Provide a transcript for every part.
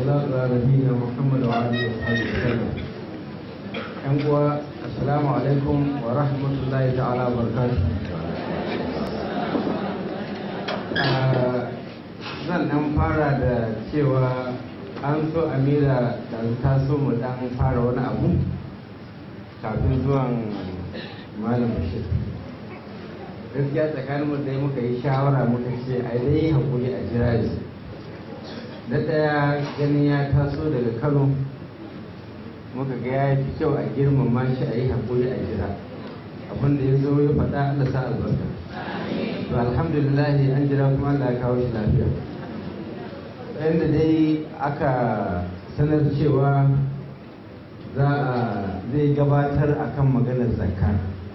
والصلاة على نبينا محمد وعلى آله وصحبه وسلم. ‘Yan uwa, Assalamu alaikum wa rahmatullahi ta'ala wa barakatuh. Ah, Zan ɗan fara da cewa an so Amira da ta so mu ɗan fara wani abu kafin zuwan Malam Bashir. Gaskiya tsakanin mu dai muka yi shawara muka ce a dai hakuri a jira shi. na ɗaya ganin ya taso daga kano muka ga ya fi kyau a girmama shi a yi haƙuri a jira abin da ya zo ya faɗa Allah sa albarka to alhamdulillah an jira kuma Allah ya kawo shi lafiya yadda dai aka sanar cewa za a zai gabatar akan maganar zakka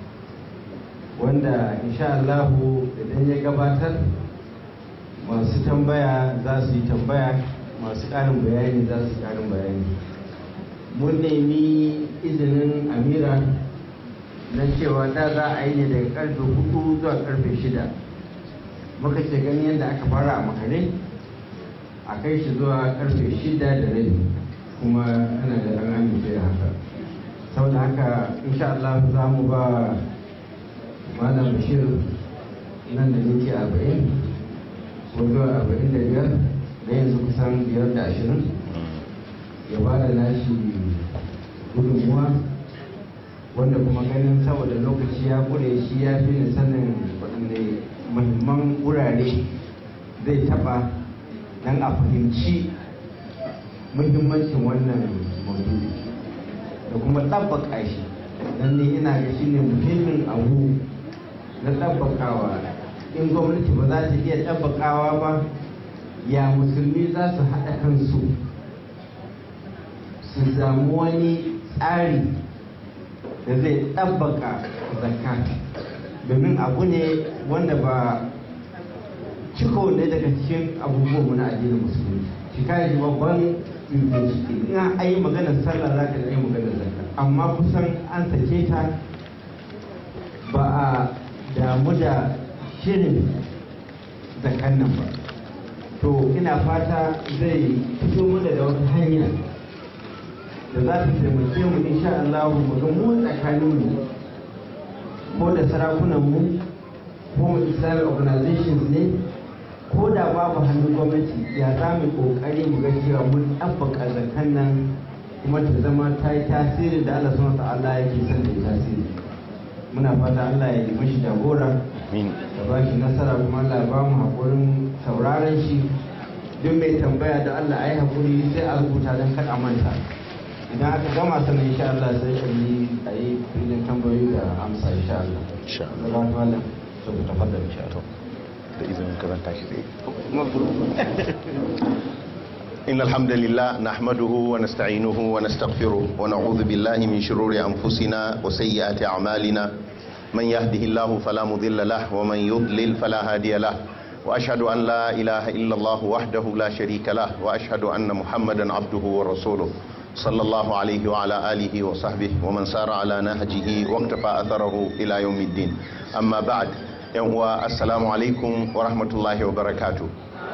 wanda insha Allahu idan ya gabatar masu tambaya za su yi tambaya masu ƙarin bayani za su ƙarin bayani mun nemi izinin amira na cewa da za a yi ne daga karfe hudu zuwa karfe shida muka ce gani yadda aka fara a makare a kai shi zuwa karfe shida da rabi kuma ana da an amince da haka saboda haka insha Allah za mu ba malam bashir nan da minti arba'in ko zuwa arba'in da biyar da yanzu kusan biyar da ashirin ya ba da nashi gudunmuwa wanda kuma ganin saboda lokaci ya kure shi ya fi ni sanin waɗanne muhimman wurare zai taɓa don a fahimci muhimmancin wannan maudu'i da kuma ɗabbaka shi don ni ina ga shi ne muhimmin abu na ɗabbakawa in gwamnati ba za ta iya ɗabbakawa ba ya musulmi za su haɗa kansu su samu wani tsari da zai ɗabbaka zakka domin abu ne wanda ba ciko ne daga cikin abubuwan na addinin musulmi shi kai babban in a yi maganar sallah za ka yi maganar zakka amma kusan an sake ta ba a damu da shirin zakan nan ba to ina fata zai fito mana da wata hanya da za ta taimake mu insha Allah mu ga mu tsakanin mu ko da sarakunan mu ko mu Islamic organizations ne ko da babu hannun gwamnati ya za mu kokari mu ga cewa mun ɗabbaka zakan nan kuma ta zama ta yi tasiri da Allah subhanahu wa ta'ala yake son da tasiri muna fata Allah ya yi mashi jagora da ba shi nasara kuma Allah ya ba mu haƙurin sauraron shi duk mai tambaya da Allah a yi haƙuri sai a rubuta don kada manta idan aka gama sannan insha Allah sai ka yi a yi filin tambayoyi da amsa insha Allah Insha Allah ba ta malam so ku tafaddal insha Allah da izinin karanta shi tsaye إن الحمد لله نحمده ونستعينه ونستغفره ونعوذ بالله من شرور أنفسنا وسيئات أعمالنا من يهده الله فلا مضل له ومن يضلل فلا هادي له وأشهد أن لا إله إلا الله وحده لا شريك له وأشهد أن محمدا عبده ورسوله صلى الله عليه وعلى آله وصحبه ومن سار على نهجه واقتفى أثره إلى يوم الدين أما بعد يوم السلام عليكم ورحمة الله وبركاته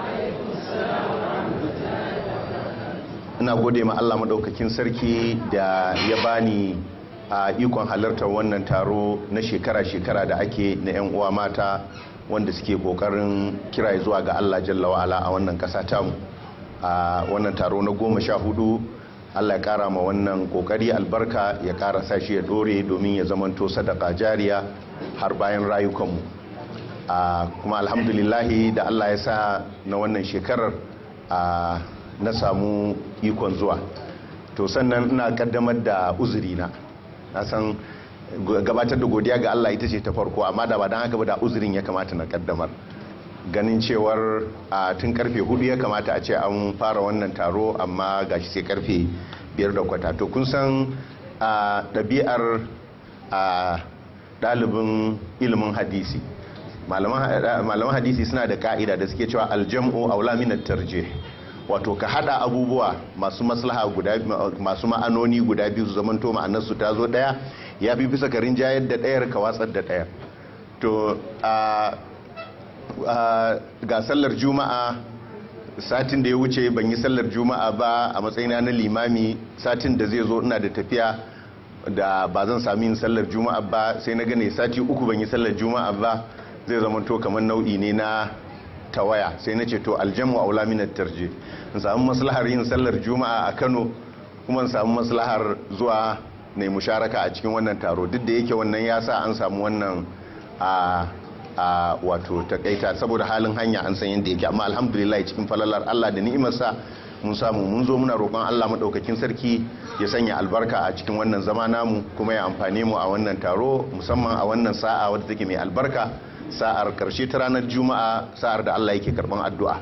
ina gode ma Allah maɗaukakin sarki da ya bani a ikon halartar wannan taro na shekara-shekara da ake na 'yan uwa mata wanda suke kokarin kira zuwa ga Allah jalla wa'ala a wannan ƙasa tamu a wannan taro na goma sha hudu Allah ya ƙara ma wannan kokari albarka ya ƙara sashi ya ɗore domin ya zamanto sadaka jariya har bayan rayukanmu kuma alhamdulillahi da Allah ya sa na wannan shekarar a na samu ikon zuwa to sannan ina kaddamar da uzurina na san gabatar da godiya ga Allah ita ce ta farko amma da ba don haka ba da uzurin ya kamata na kaddamar ganin cewar a tun karfe hudu ya kamata a ce an fara wannan taro amma gashi sai karfe biyar da kwata to kun san a ɗabi'ar a ɗalibin ilimin hadisi malaman hadisi suna da ka'ida da suke cewa aljam'u aula min tarjih wato ka hada abubuwa masu maslaha guda masu ma'anoni guda biyu su zamanto ma'anar su ta zo daya ya fi bisa ka rinjayar da dayar ka watsar da dayar to a ga sallar juma'a satin da ya wuce ban yi sallar juma'a ba a matsayina na limami satin da zai zo ina da tafiya da ba zan sami yin sallar juma'a ba sai na gane sati uku ban yi sallar juma'a ba zai zama to kamar nau'i ne na tawaya sai na ce to aljamu aula min tarje in samu maslahar yin sallar juma'a a Kano kuma in samu maslahar zuwa ne musharaka a cikin wannan taro duk da yake wannan ya sa an samu wannan a a wato takaita saboda halin hanya an san yadda yake amma alhamdulillah cikin falalar Allah da ni'imarsa mun samu mun zo muna roƙon Allah madaukakin sarki ya sanya albarka a cikin wannan zama namu kuma ya amfane mu a wannan taro musamman a wannan sa'a wadda take mai albarka sa'ar karshe ta ranar juma'a sa'ar da Allah yake karban addu'a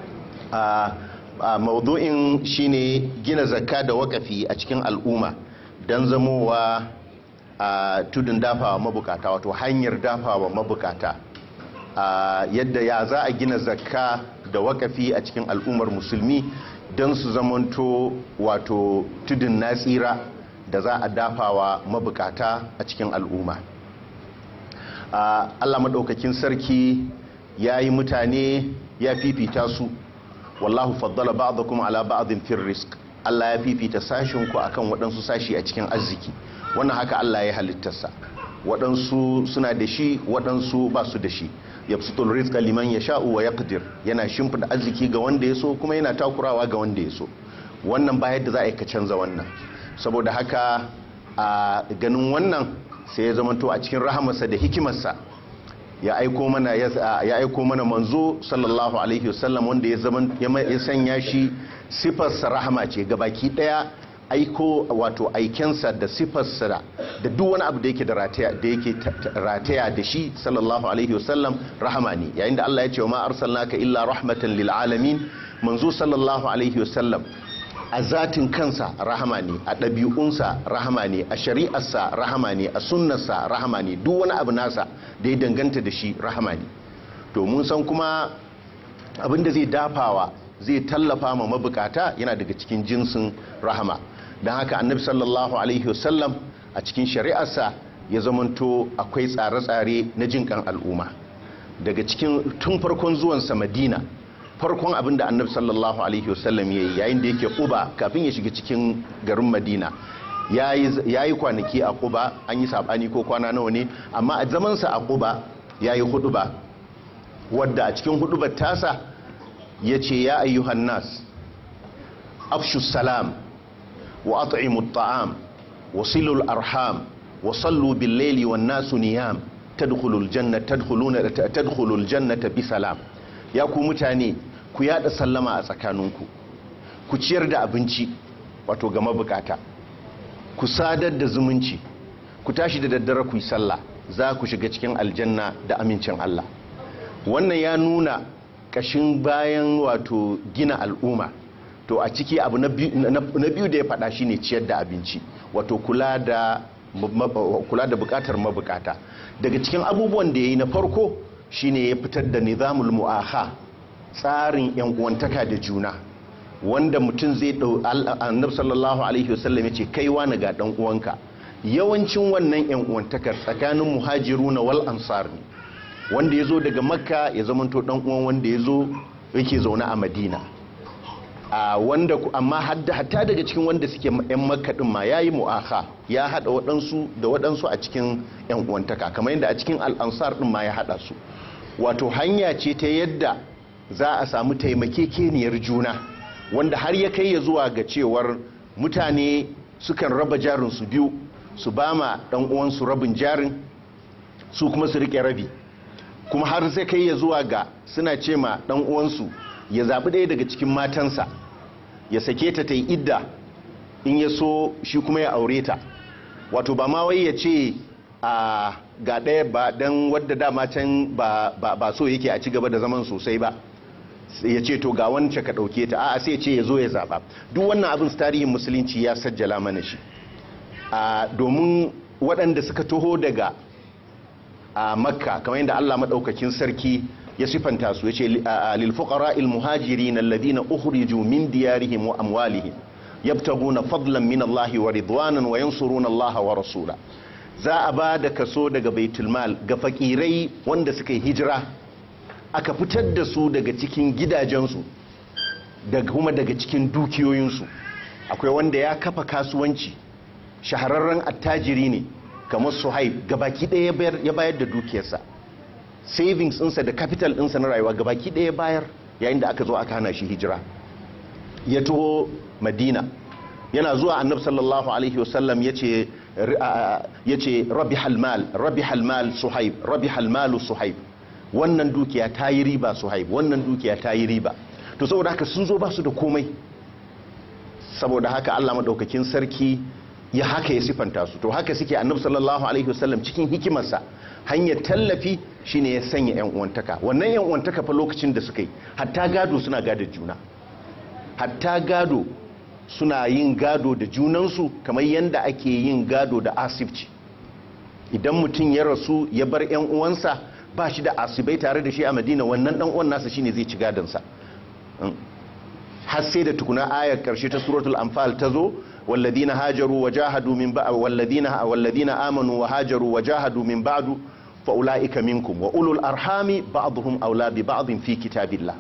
a maudu'in shine gina zakka da wakafi a cikin al'umma don zamowa a tudun dafawa mabukata wato hanyar dafawa mabukata yadda ya za a gina zakka da wakafi a cikin al'ummar musulmi don su zamanto wato tudun natsira da za a dafawa mabukata a cikin al'umma allah maɗaukakin sarki ya yi mutane ya fifita su wallahu faddala ba'dakum ala ba'din fir rizq Allah ya fifita sashin ku akan waɗansu sashi a cikin arziki wannan haka Allah ya halittarsa waɗansu suna da shi waɗansu ba su da shi yabsutul rizqa liman yasha'u wa yaqdir yana shimfida arziki ga wanda ya so kuma yana takurawa ga wanda ya so wannan ba yadda za a yi ka canza wannan saboda haka a ganin wannan sai ya zamanto a cikin rahamarsa da hikimarsa ya aiko mana ya aiko mana manzo sallallahu alaihi wasallam wanda ya zaman ya sanya shi sifarsa rahama ce gabaki daya aiko wato aikensa da sifarsa da duk wani abu da yake da rataya da yake rataya da shi sallallahu alaihi wasallam rahama ne yayin da Allah ya ce wa ma arsalnaka illa rahmatan lil alamin manzo sallallahu alaihi wasallam a zatin kansa rahama ne a ɗabi'unsa rahama ne a shari'arsa rahama ne a sunnarsa rahama ne duk wani abu nasa da ya danganta da shi rahama ne to mun san kuma abinda zai dafawa zai tallafa ma mabukata yana daga cikin jinsin rahama don haka annabi sallallahu alaihi wasallam a cikin shari'arsa ya zamanto akwai tsare-tsare na jinkan al'umma daga cikin tun farkon zuwansa madina farkon abin da annabi sallallahu alaihi wasallam ya yi yayin da yake kuba kafin ya shiga cikin garin madina ya yi kwanaki a kuba an yi sabani ko kwana nawa ne amma a zamansa a kuba ya yi huduba wadda a cikin hudubar tasa ya ce ya ayyuhan nas afshu salam wa at'imu ta'am wa silul arham wa sallu bil laili wan nasu niyam tadkhulul jannata tadkhuluna tadkhulul jannata bi salam ya ku mutane ku yada sallama a tsakaninku ku ciyar da abinci wato ga mabukata ku sadar da zumunci ku tashi da daddare ku yi sallah za ku shiga cikin aljanna da amincin Allah wannan ya nuna kashin bayan wato gina al'umma to a ciki abu na biyu da ya faɗa shine ciyar da abinci wato kula da kula da bukatar mabukata daga cikin abubuwan da ya yi na farko shine ya fitar da nizamul mu'aha tsarin yan uwantaka da juna wanda mutum zai dau annabi sallallahu alaihi wasallam ya ce kai wani ga dan uwanka yawancin wannan yan uwantakar tsakanin muhajiruna wal ansar ne wanda ya zo daga makka ya zamanto dan uwan wanda ya zo yake zaune a madina a wanda amma hatta daga cikin wanda suke yan makka din ma yayi mu'aha ya hada waɗansu da waɗansu a cikin yan uwantaka kamar yadda a cikin al-ansar din ma ya hada su wato hanya ce ta yadda za a samu taimakekeniyar juna wanda har ya kai ya zuwa ga cewar mutane sukan raba jarin su biyu su ba ma dan uwansu rabin jarin su kuma su rike rabi kuma har sai kai ya zuwa ga suna ce ma dan uwansu ya zaɓi ɗaya daga cikin matansa ya sake ta ta yi idda in ya so shi kuma ya aure ta wato ba ma wai ya ce a ga ɗaya ba don wadda dama can ba so yake a ci gaba da zaman sosai ba ya ce to ga wancan ka ɗauke ta a'a sai ce ya zo ya zaɓa duk wannan abin tarihin musulunci ya sajjala mana shi domin waɗanda suka taho daga a makka kamar yadda allah maɗaukakin sarki ya sifanta su ya ce lilfuƙara ilmuhajiri na ladina ukhriju min diyarihim wa amwalihim yabtaguna fadlan min allahi wa ridwanan wa yansuruna allaha wa rasula za a ba da kaso daga baitulmal ga fakirai wanda suka yi hijira aka fitar da su daga cikin gidajensu daga kuma daga cikin dukiyoyinsu akwai wanda ya kafa kasuwanci shahararren attajiri ne kamar suhaib gabaki ɗaya ya bayar da dukiyarsa savings ɗinsa da capital ɗinsa na rayuwa gabaki ɗaya bayar yayin da aka zo aka hana shi hijira ya taho madina yana zuwa annab sallallahu alaihi wasallam ya ce rabi halmal rabi halmal suhaib rabi halmalu suhaib wannan dukiya ta yi riba suhaib wannan dukiya ta yi riba to saboda haka sun zo ba su da komai saboda haka allah maɗaukakin sarki ya haka ya sifanta su to haka suke annab sallallahu alaihi wasallam cikin hikimarsa hanyar tallafi shine ya sanya yan uwantaka wannan yan uwantaka fa lokacin da suka yi hatta gado suna gada juna hatta gado suna yin gado da junansu kamar yadda ake yin gado da asibci idan mutum ya rasu ya bar yan uwansa ba shi da asibai tare da shi a madina wannan dan uwan nasa shine zai ci gadonsa har sai da tukuna ayar karshe ta suratul anfal ta zo والذين هاجروا وجاهدوا من بعد والذين والذين امنوا وهاجروا وجاهدوا من بعد فاولئك منكم واولو الارحام بعضهم اولى ببعض في كتاب الله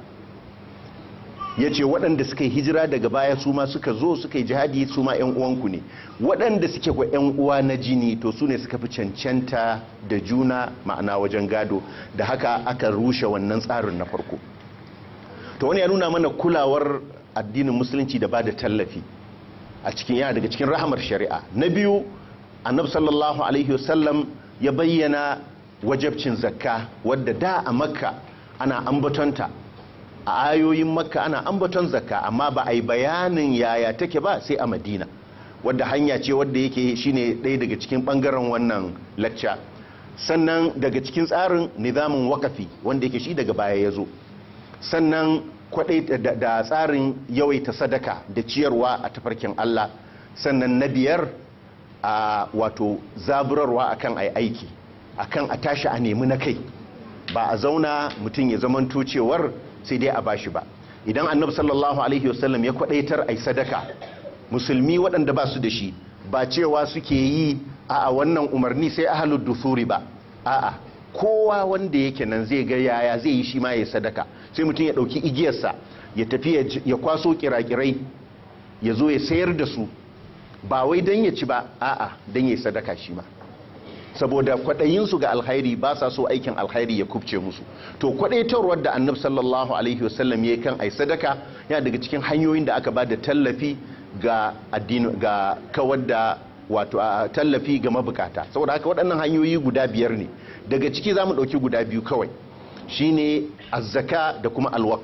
yace waɗanda suka yi hijira daga baya su ma suka zo suka yi jihadi su ma ƴan uwanku ne waɗanda suke kwa ƴan uwa na jini to su ne suka fi cancanta da juna ma'ana wajen gado da haka aka rushe wannan tsarin na farko to wani ya nuna mana kulawar addinin musulunci da ba da tallafi a cikin yana daga cikin rahamar shari'a na biyu annab sallallahu alaihi wasallam ya bayyana wajabcin zakka wadda da a makka ana ambatonta a ayoyin makka ana ambaton zakka amma ba a yi bayanin yaya take ba sai a madina wadda hanya ce wadda yake shine ɗaya daga cikin ɓangaren wannan lacca sannan daga cikin tsarin nizamin wakafi wanda yake shi daga baya ya zo sannan kwadai da tsarin yawaita sadaka da ciyarwa a tafarkin Allah sannan na biyar a wato zaburarwa akan ai aiki akan a tashi a nemi na kai ba a zauna mutum ya zamanto cewar sai dai a bashi ba idan annabi sallallahu alaihi wasallam ya kwadaitar ai sadaka musulmi waɗanda ba su da shi ba cewa suke yi a wannan umarni sai ahlud dusuri ba a'a kowa wanda yake nan zai ga yaya zai yi shi ma ya sadaka sai mutum ya dauki igiyarsa ya tafi ya kwaso kirakirai ya zo ya sayar da su ba wai don ya ci ba a'a don ya sadaka shi ma saboda kwaɗayinsu ga alkhairi ba sa so aikin alkhairi ya kubce musu to kwaɗaitarwar da annab sallallahu alaihi wasallam ya kan ai sadaka yana daga cikin hanyoyin da aka ba da tallafi ga addini ga kawar da wato tallafi ga mabukata saboda haka waɗannan hanyoyi guda biyar ne daga ciki za mu ɗauki guda biyu kawai shine azzaka da kuma alwaqf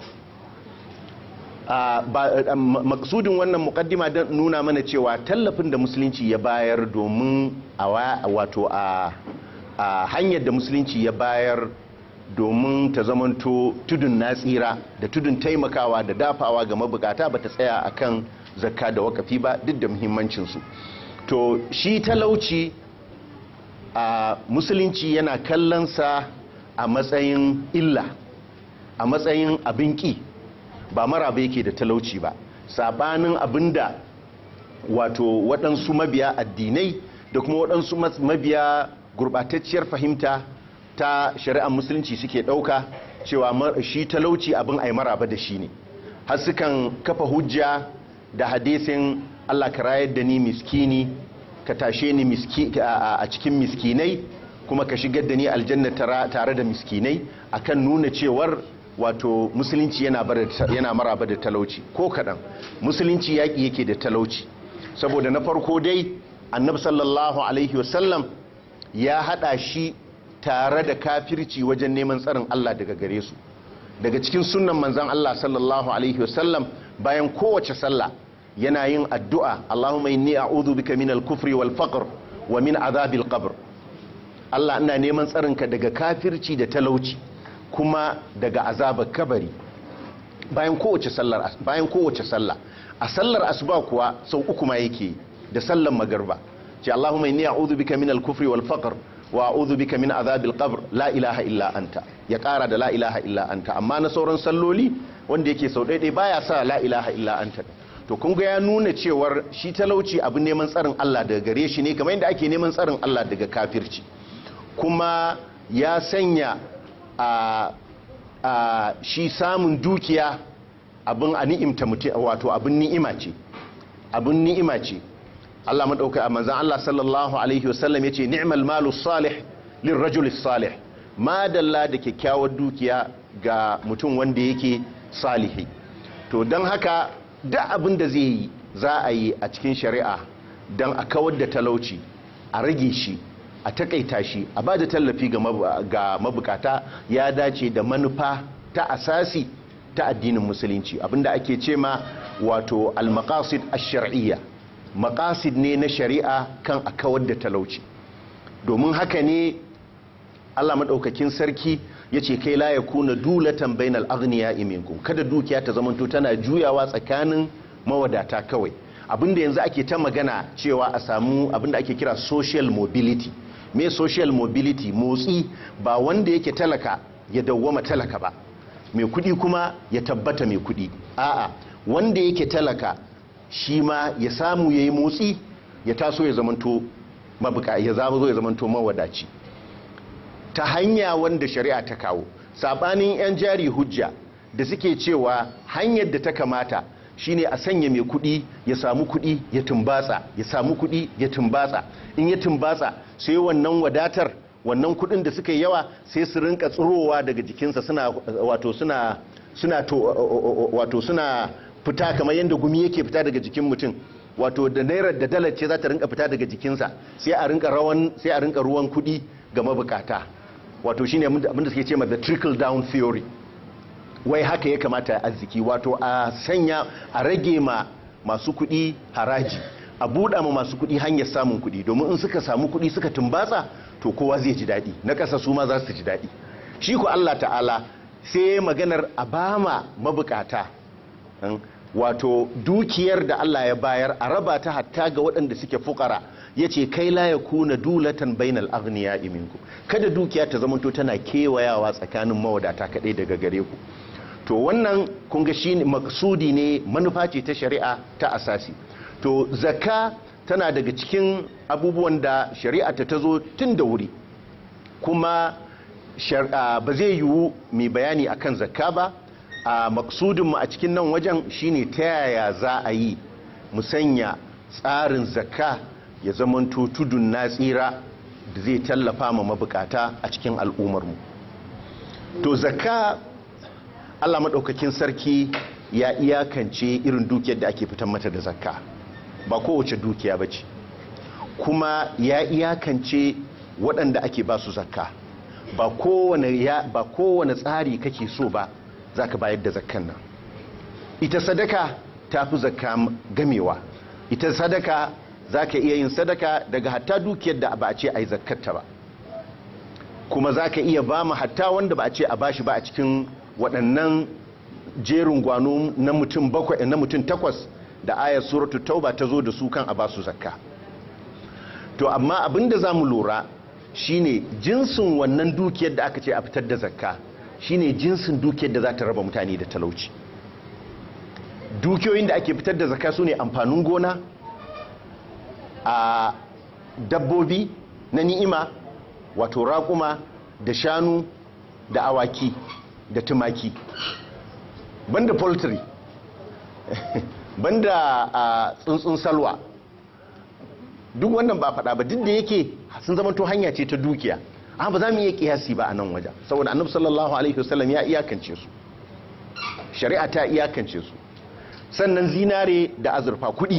maksudin wannan mukaddima don nuna mana cewa tallafin da musulunci ya bayar domin a wato a hanyar da musulunci ya bayar domin ta zamanto tudun natsira da tudun taimakawa da dafawa ga mabukata ba ta tsaya akan zakka da wakafi ba duk da muhimmancinsu to shi talauci a musulunci yana kallonsa a matsayin illa a matsayin abin ƙi ba maraba yake da talauci ba sabanin abinda wato waɗansu mabiya addinai da kuma waɗansu mabiya gurɓatacciyar fahimta ta shari'ar musulunci suke ɗauka cewa shi talauci abin ai maraba da shi ne har sukan kafa hujja da hadisin Allah ka rayar da ni miskini ka tashe ni a cikin miskinai kuma ka shigar da ni aljanna tare da miskinai akan nuna cewar wato musulunci yana maraba da talauci ko kaɗan musulunci yaƙi yake da talauci saboda na farko dai annabi sallallahu alaihi wasallam ya haɗa shi tare da kafirci wajen neman tsarin Allah daga gare su daga cikin sunan manzan Allah sallallahu alaihi wasallam bayan kowace sallah yana yin addu'a Allahumma inni a'udhu bika min al-kufri wal faqr wa min azabil qabr Allah ina neman tsarinka daga kafirci da talauci kuma daga azabar kabari bayan kowace sallar bayan kowace sallah a sallar asuba kuwa sau uku ma yake da sallar magarba ce Allahumma inni a'udhu bika min al-kufri wal faqr wa a'udhu bika min azabil qabr la ilaha illa anta ya kara da la ilaha illa anta amma na sauran salloli wanda yake sau daidai baya sa la ilaha illa anta to kun ga ya nuna cewar shi talauci abin neman tsarin Allah daga gare shi ne kamar yadda ake neman tsarin Allah daga kafirci kuma ya sanya a shi samun dukiya abin a ni'imta mutum wato abin ni'ima ce abin ni'ima ce Allah madauka a manzan Allah sallallahu alaihi wasallam yace ni'mal malu salih lirrajul salih madalla da kyakkyawar dukiya ga mutum wanda yake salihi to don haka da abin da zai yi za a yi a cikin shari'a don a kawar da talauci a rage shi a takaita shi a ba da tallafi ga mabukata ya dace da manufa ta asasi ta addinin musulunci abinda ake ce ma wato al-maqasid ash-shar'iyya maqasid ne na shari'a kan a kawar da talauci domin haka ne Allah madaukakin sarki yace kai la yakuna dulatan bainal aghniya minkum kada dukiya ta zamanto tana juyawa tsakanin mawadata kawai abinda yanzu ake ta magana cewa a samu abinda ake kira social mobility me social mobility motsi ba wanda yake talaka ya dawwama talaka ba mai kudi kuma ya tabbata mai kudi a'a wanda yake talaka shi ma ya samu yayi motsi ya taso ya zamanto mabuka ya zama ya zamanto mawadaci ta hanya wanda shari'a ta kawo sabanin yan jari hujja da suke cewa hanyar da ta kamata shine a sanya mai kudi ya samu kudi ya tumbatsa ya samu kudi ya tumbatsa in ya tumbatsa sai wannan wadatar wannan kudin da suka yi yawa sai su rinka tsirowa daga jikinsa suna wato suna suna to wato suna fita kamar yadda gumi yake fita daga jikin mutum wato da naira da dalar ce za ta rinka fita daga jikinsa sai a rinka rawan sai a rinka ruwan kudi ga mabukata wato shine abinda suke ce ma the trickle down theory wai haka ya kamata a arziki wato a sanya a rage ma masu kuɗi haraji a buɗa ma masu kuɗi hanyar samun kuɗi domin in suka samu kuɗi suka tumbatsa to kowa zai ji daɗi na ƙasa su ma za su ji daɗi shi ku Allah ta'ala sai maganar a bama mabukata wato dukiyar da Allah ya bayar a raba ta hatta ga waɗanda suke fukara ya ce kai la ya kuna dulatan bainal agniya iminku kada dukiya ta zamanto tana kewayawa tsakanin mawadata kaɗai daga gare ku to wannan kunga shi maksudi ne manufa ce ta shari'a ta asasi to zakka tana daga cikin abubuwan da shari'a ta tazo tun da wuri kuma ba zai yiwu mai bayani akan zakka ba a maksudinmu a cikin nan wajen shine ta yaya za a yi musanya tsarin zakka ya zamanto tudun na tsira da zai tallafa ma mabukata a cikin al'ummarmu to zakka Allah maɗaukakin sarki ya iyakance irin dukiyar da ake fitan mata da zakka ba kowace dukiya ba ce kuma ya iyakance waɗanda ake ba su zakka ba kowane tsari kake so ba za ka bayar da zakkan nan ita sadaka ta fi zakka gamewa ita sadaka za ka iya yin sadaka daga hatta dukiyar da ba a ce a yi zakkarta ba kuma za ka iya ba mu hatta wanda ba a ce a bashi ba a cikin waɗannan jerin gwano na mutum bakwai na mutum takwas da ayar suratul tauba ta zo da su kan a ba su zakka to amma abinda za mu lura shine jinsin wannan dukiyar da aka ce a fitar da zakka shine jinsin dukiyar da za ta raba mutane da talauci dukiyoyin da ake fitar da zakka su ne amfanin gona a dabbobi na ni'ima wato raƙuma da shanu da awaki da tumaki banda poultry banda a tsuntsun salwa duk wannan ba faɗa ba duk da yake sun zama to hanya ce ta dukiya amma ba za mu iya kiyasi ba a nan wajen saboda annabi sallallahu alaihi wasallam ya iyakance su shari'a ta iyakance su sannan zinare da azurfa kuɗi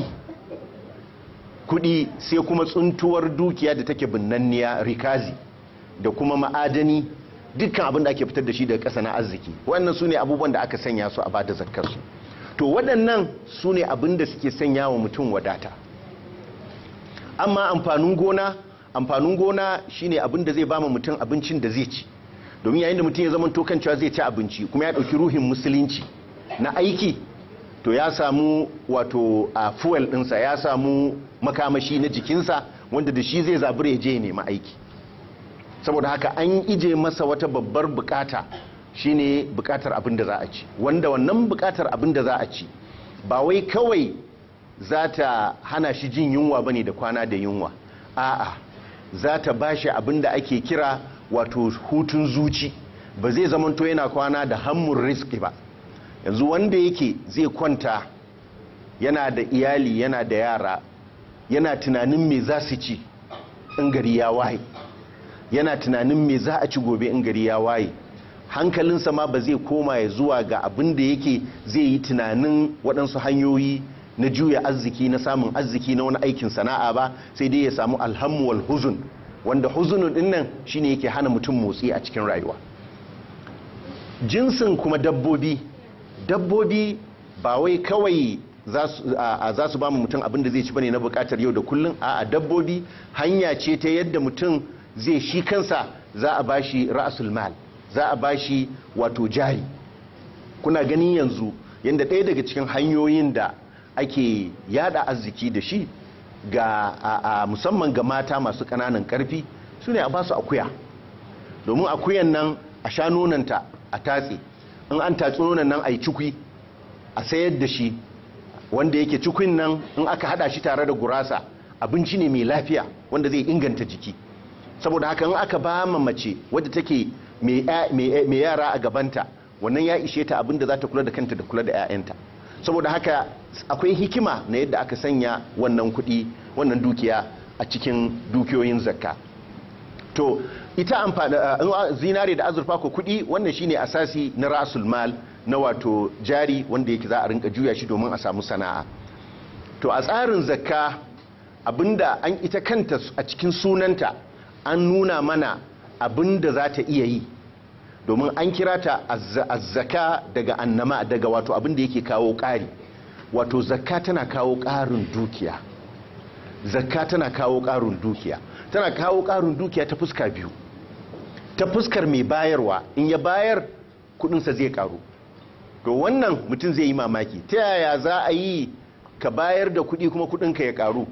kuɗi sai kuma tsuntuwar dukiya da take binnanniya rikazi da kuma ma'adani dukkan abin da ake fitar da shi daga ƙasa na arziki wannan su ne abubuwan da aka sanya su a bada zakkarsu to waɗannan su ne abin da suke sanya wa mutum wadata amma amfanin gona amfanin gona shine abin da zai ba mutum abincin da zai ci domin yayin da mutum ya zama tokan cewa zai ci abinci kuma ya ɗauki ruhin musulunci na aiki to ya samu wato a fuel ɗinsa ya samu makamashi na jikinsa wanda da shi zai zabura ya je ya nemi aiki saboda haka an ije masa wata babbar bukata shine bukatar abin da za a ci wanda wannan bukatar abin da za a ci ba wai kawai za ta hana shi jin yunwa bane da kwana da yunwa a'a za ta bashi abin da ake kira wato hutun zuci ba zai zamanto yana kwana da hammun riski ba yanzu wanda yake zai kwanta yana da iyali yana da yara yana tunanin me za su ci in gari ya waye yana tunanin me za a ci gobe in gari ya waye hankalinsa ma ba zai koma ya zuwa ga abin da yake zai yi tunanin waɗansu hanyoyi na juya arziki na samun arziki na wani aikin sana'a ba sai dai ya samu alhammu wal huzun wanda huzunun din nan shine yake hana mutum motsi a cikin rayuwa jinsin kuma dabbobi dabbobi ba wai kawai za su ba mu mutum abin da zai ci bane na bukatar yau da kullum a dabbobi hanya ce ta yadda mutum zai shi kansa za a bashi ra'asul mal za a bashi wato jari kuna ganin yanzu yadda ɗaya daga cikin hanyoyin da ake yada arziki da shi ga a, musamman ga mata masu ƙananan ƙarfi su ne a basu akuya domin akuyan nan a sha nonanta a tatse in an tatsi nonan nan a yi cikwi a sayar da shi wanda yake cikin nan in aka hada shi tare da gurasa abinci ne mai lafiya wanda zai inganta jiki saboda haka in aka ba ma mace wadda take mai yara a gabanta wannan ya ishe ta abinda za ta kula da kanta da kula da 'ya'yanta saboda haka akwai hikima na yadda aka sanya wannan kuɗi wannan dukiya a cikin dukiyoyin zakka to ita amfani zinare da azurfa ko kuɗi wannan shine asasi na rasul mal na wato jari wanda yake za a rinka juya shi domin a samu sana'a to a tsarin zakka abinda an ita kanta a cikin sunanta an nuna mana abinda za ta iya yi domin an kira ta azzaka daga annama daga wato abinda yake kawo ƙari wato zakka tana kawo ƙarin dukiya zakka tana kawo ƙarin dukiya tana kawo ƙarin dukiya ta fuska biyu ta fuskar mai bayarwa in ya bayar kudinsa zai karu to wannan mutum zai yi mamaki ta yaya za a yi ka bayar da kudi kuma kudinka ya karu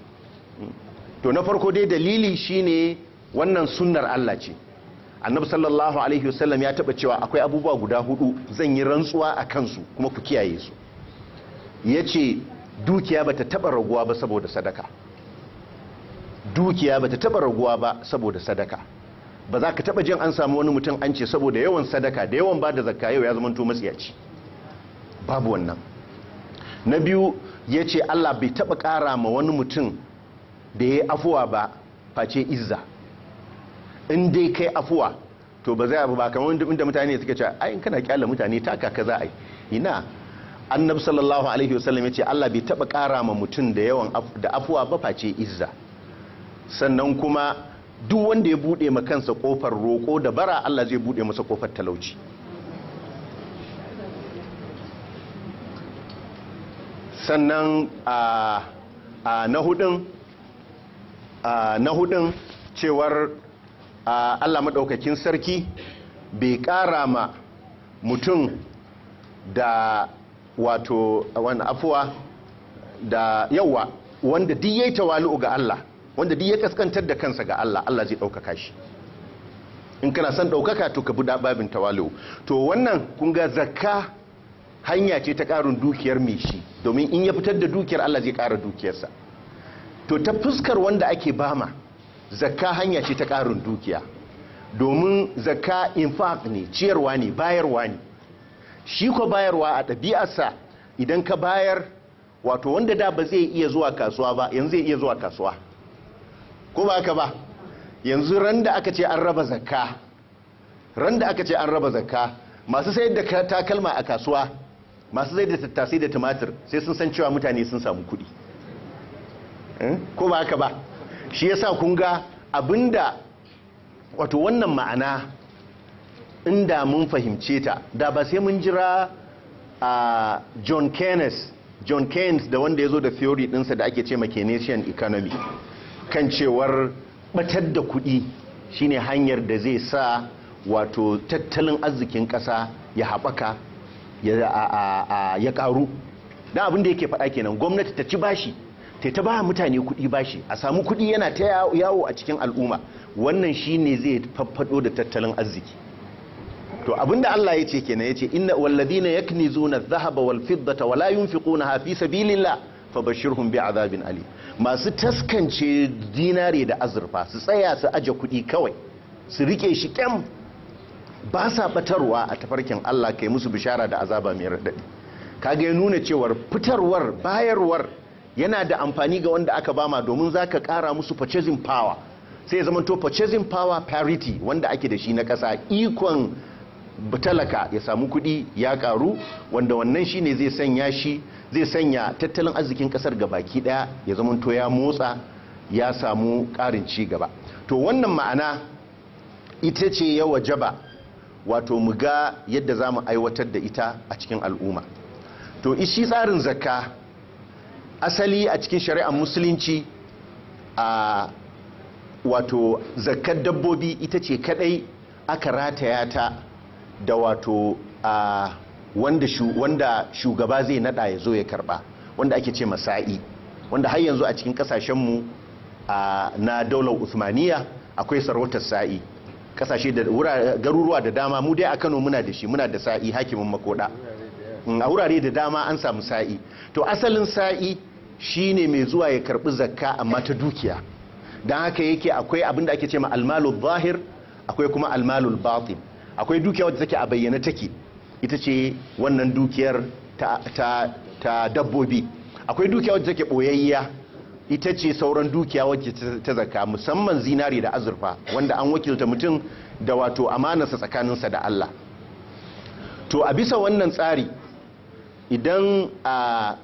to na farko dai dalili shine wannan sunnar Allah ce annabi sallallahu alaihi wasallam ya taba cewa akwai abubuwa guda hudu zan yi rantsuwa a kansu kuma ku kiyaye su yace dukiya bata taba raguwa ba saboda sadaka dukiya bata taba raguwa ba saboda sadaka ba za ka taba jin an samu wani mutum an ce saboda yawan sadaka da yawan ba da zakka yau ya zamanto matsiyaci babu wannan na biyu ya ce allah bai taba kara ma wani mutum da ya yi afuwa ba face izza in dai kai afuwa to ba zai abu ba kamar inda mutane suka ce ayin kana kyala mutane taka ka za a yi ina annab sallallahu alaihi wasallam ya ce allah bai taba kara ma mutum da yawan da afuwa ba face izza sannan kuma duk wanda ya bude ma kansa kofar roko da bara Allah zai bude masa kofar talauci sannan a na hudun na hudun cewar Allah maɗaukakin sarki bai ƙara ma mutum da wato wani afuwa da yawa wanda duk yayi tawali'u ga Allah wanda duk ya kaskantar da kansa ga Allah Allah zai ɗaukaka shi in kana son ɗaukaka to ka buɗa babin tawali'u to wannan kun ga zakka hanya ce ta ƙarin dukiyar mai shi domin in ya fitar da dukiyar Allah zai ƙara dukiyarsa to ta fuskar wanda ake bama zakka hanya ce ta ƙarin dukiya domin zakka infaq ne ciyarwa ne bayarwa ne shi ko bayarwa a ɗabi'arsa idan ka bayar wato wanda da ba zai iya zuwa kasuwa ba yanzu zai iya zuwa kasuwa ko ba haka ba yanzu ran da aka ce an raba zakka ran da aka ce an raba zakka masu sayar da takalma a kasuwa masu sayar da tattasai da tumatir sai sun san cewa mutane sun samu kuɗi ko ba haka ba shi yasa kun ga abinda wato wannan ma'ana inda mun fahimce ta da ba sai mun jira a john keynes john keynes da wanda ya zo da theory ɗinsa da ake ce ma keynesian economy kan cewar batar da kuɗi shine hanyar da zai sa wato tattalin arzikin ƙasa ya haɓaka ya ƙaru don abin da yake faɗa kenan gwamnati ta ci bashi ta ta ba mutane kuɗi bashi a samu kuɗi yana ta yawo a cikin al'umma wannan shine zai faffado da tattalin arziki to abinda Allah ya ce kenan ya ce inna walladina yaknizuna adh-dhahaba wal fiddata wala yunfiqunaha fi sabilillah fabashirhum bi'adhabin alim masu taskance dinare da azurfa su tsaya su aje kuɗi kawai su rike shi kyam ba sa batarwa a tafarkin Allah kai musu bishara da azaba mai raɗaɗi kaga ya nuna cewar fitarwar bayarwar yana da amfani ga wanda aka bama domin za ka ƙara musu purchasing power sai ya zamanto purchasing power parity wanda ake da shi na ƙasa ikon talaka ya samu kuɗi ya ƙaru wanda wannan shine zai sanya shi zai sanya tattalin arzikin ƙasar ga baki ɗaya ya zamanto ya motsa ya samu ƙarin ci gaba to wannan ma'ana ita ce ya wajaba wato mu ga yadda za mu aiwatar da ita a cikin al'umma to ishi tsarin zakka asali a cikin shari'ar musulunci a wato zakkar dabbobi ita ce kadai aka rataya ta da wato a wanda, shu, wanda shugaba zai nada ya zo ya karba wanda ake ce masa'i wanda har yanzu a cikin kasashenmu na daular usmaniya akwai sarautar sa'i kasashe da garuruwa da dama mu dai a kano muna da shi muna da sa'i hakimin makoda a wurare da dama an samu sa'i to asalin sa'i shine mai zuwa ya karbi zakka amma ta dukiya don haka yake akwai abin da ake ce ma almalul zahir akwai kuma almalul batin akwai dukiya wadda take a bayyana take ita ce wannan dukiyar ta, ta, ta dabbobi akwai dukiya wadda take boyayya ita ce sauran dukiya wacce ta zaka musamman zinari da azurfa wanda an wakilta mutum da wato amanarsa tsakaninsa da Allah to a bisa wannan tsari idan a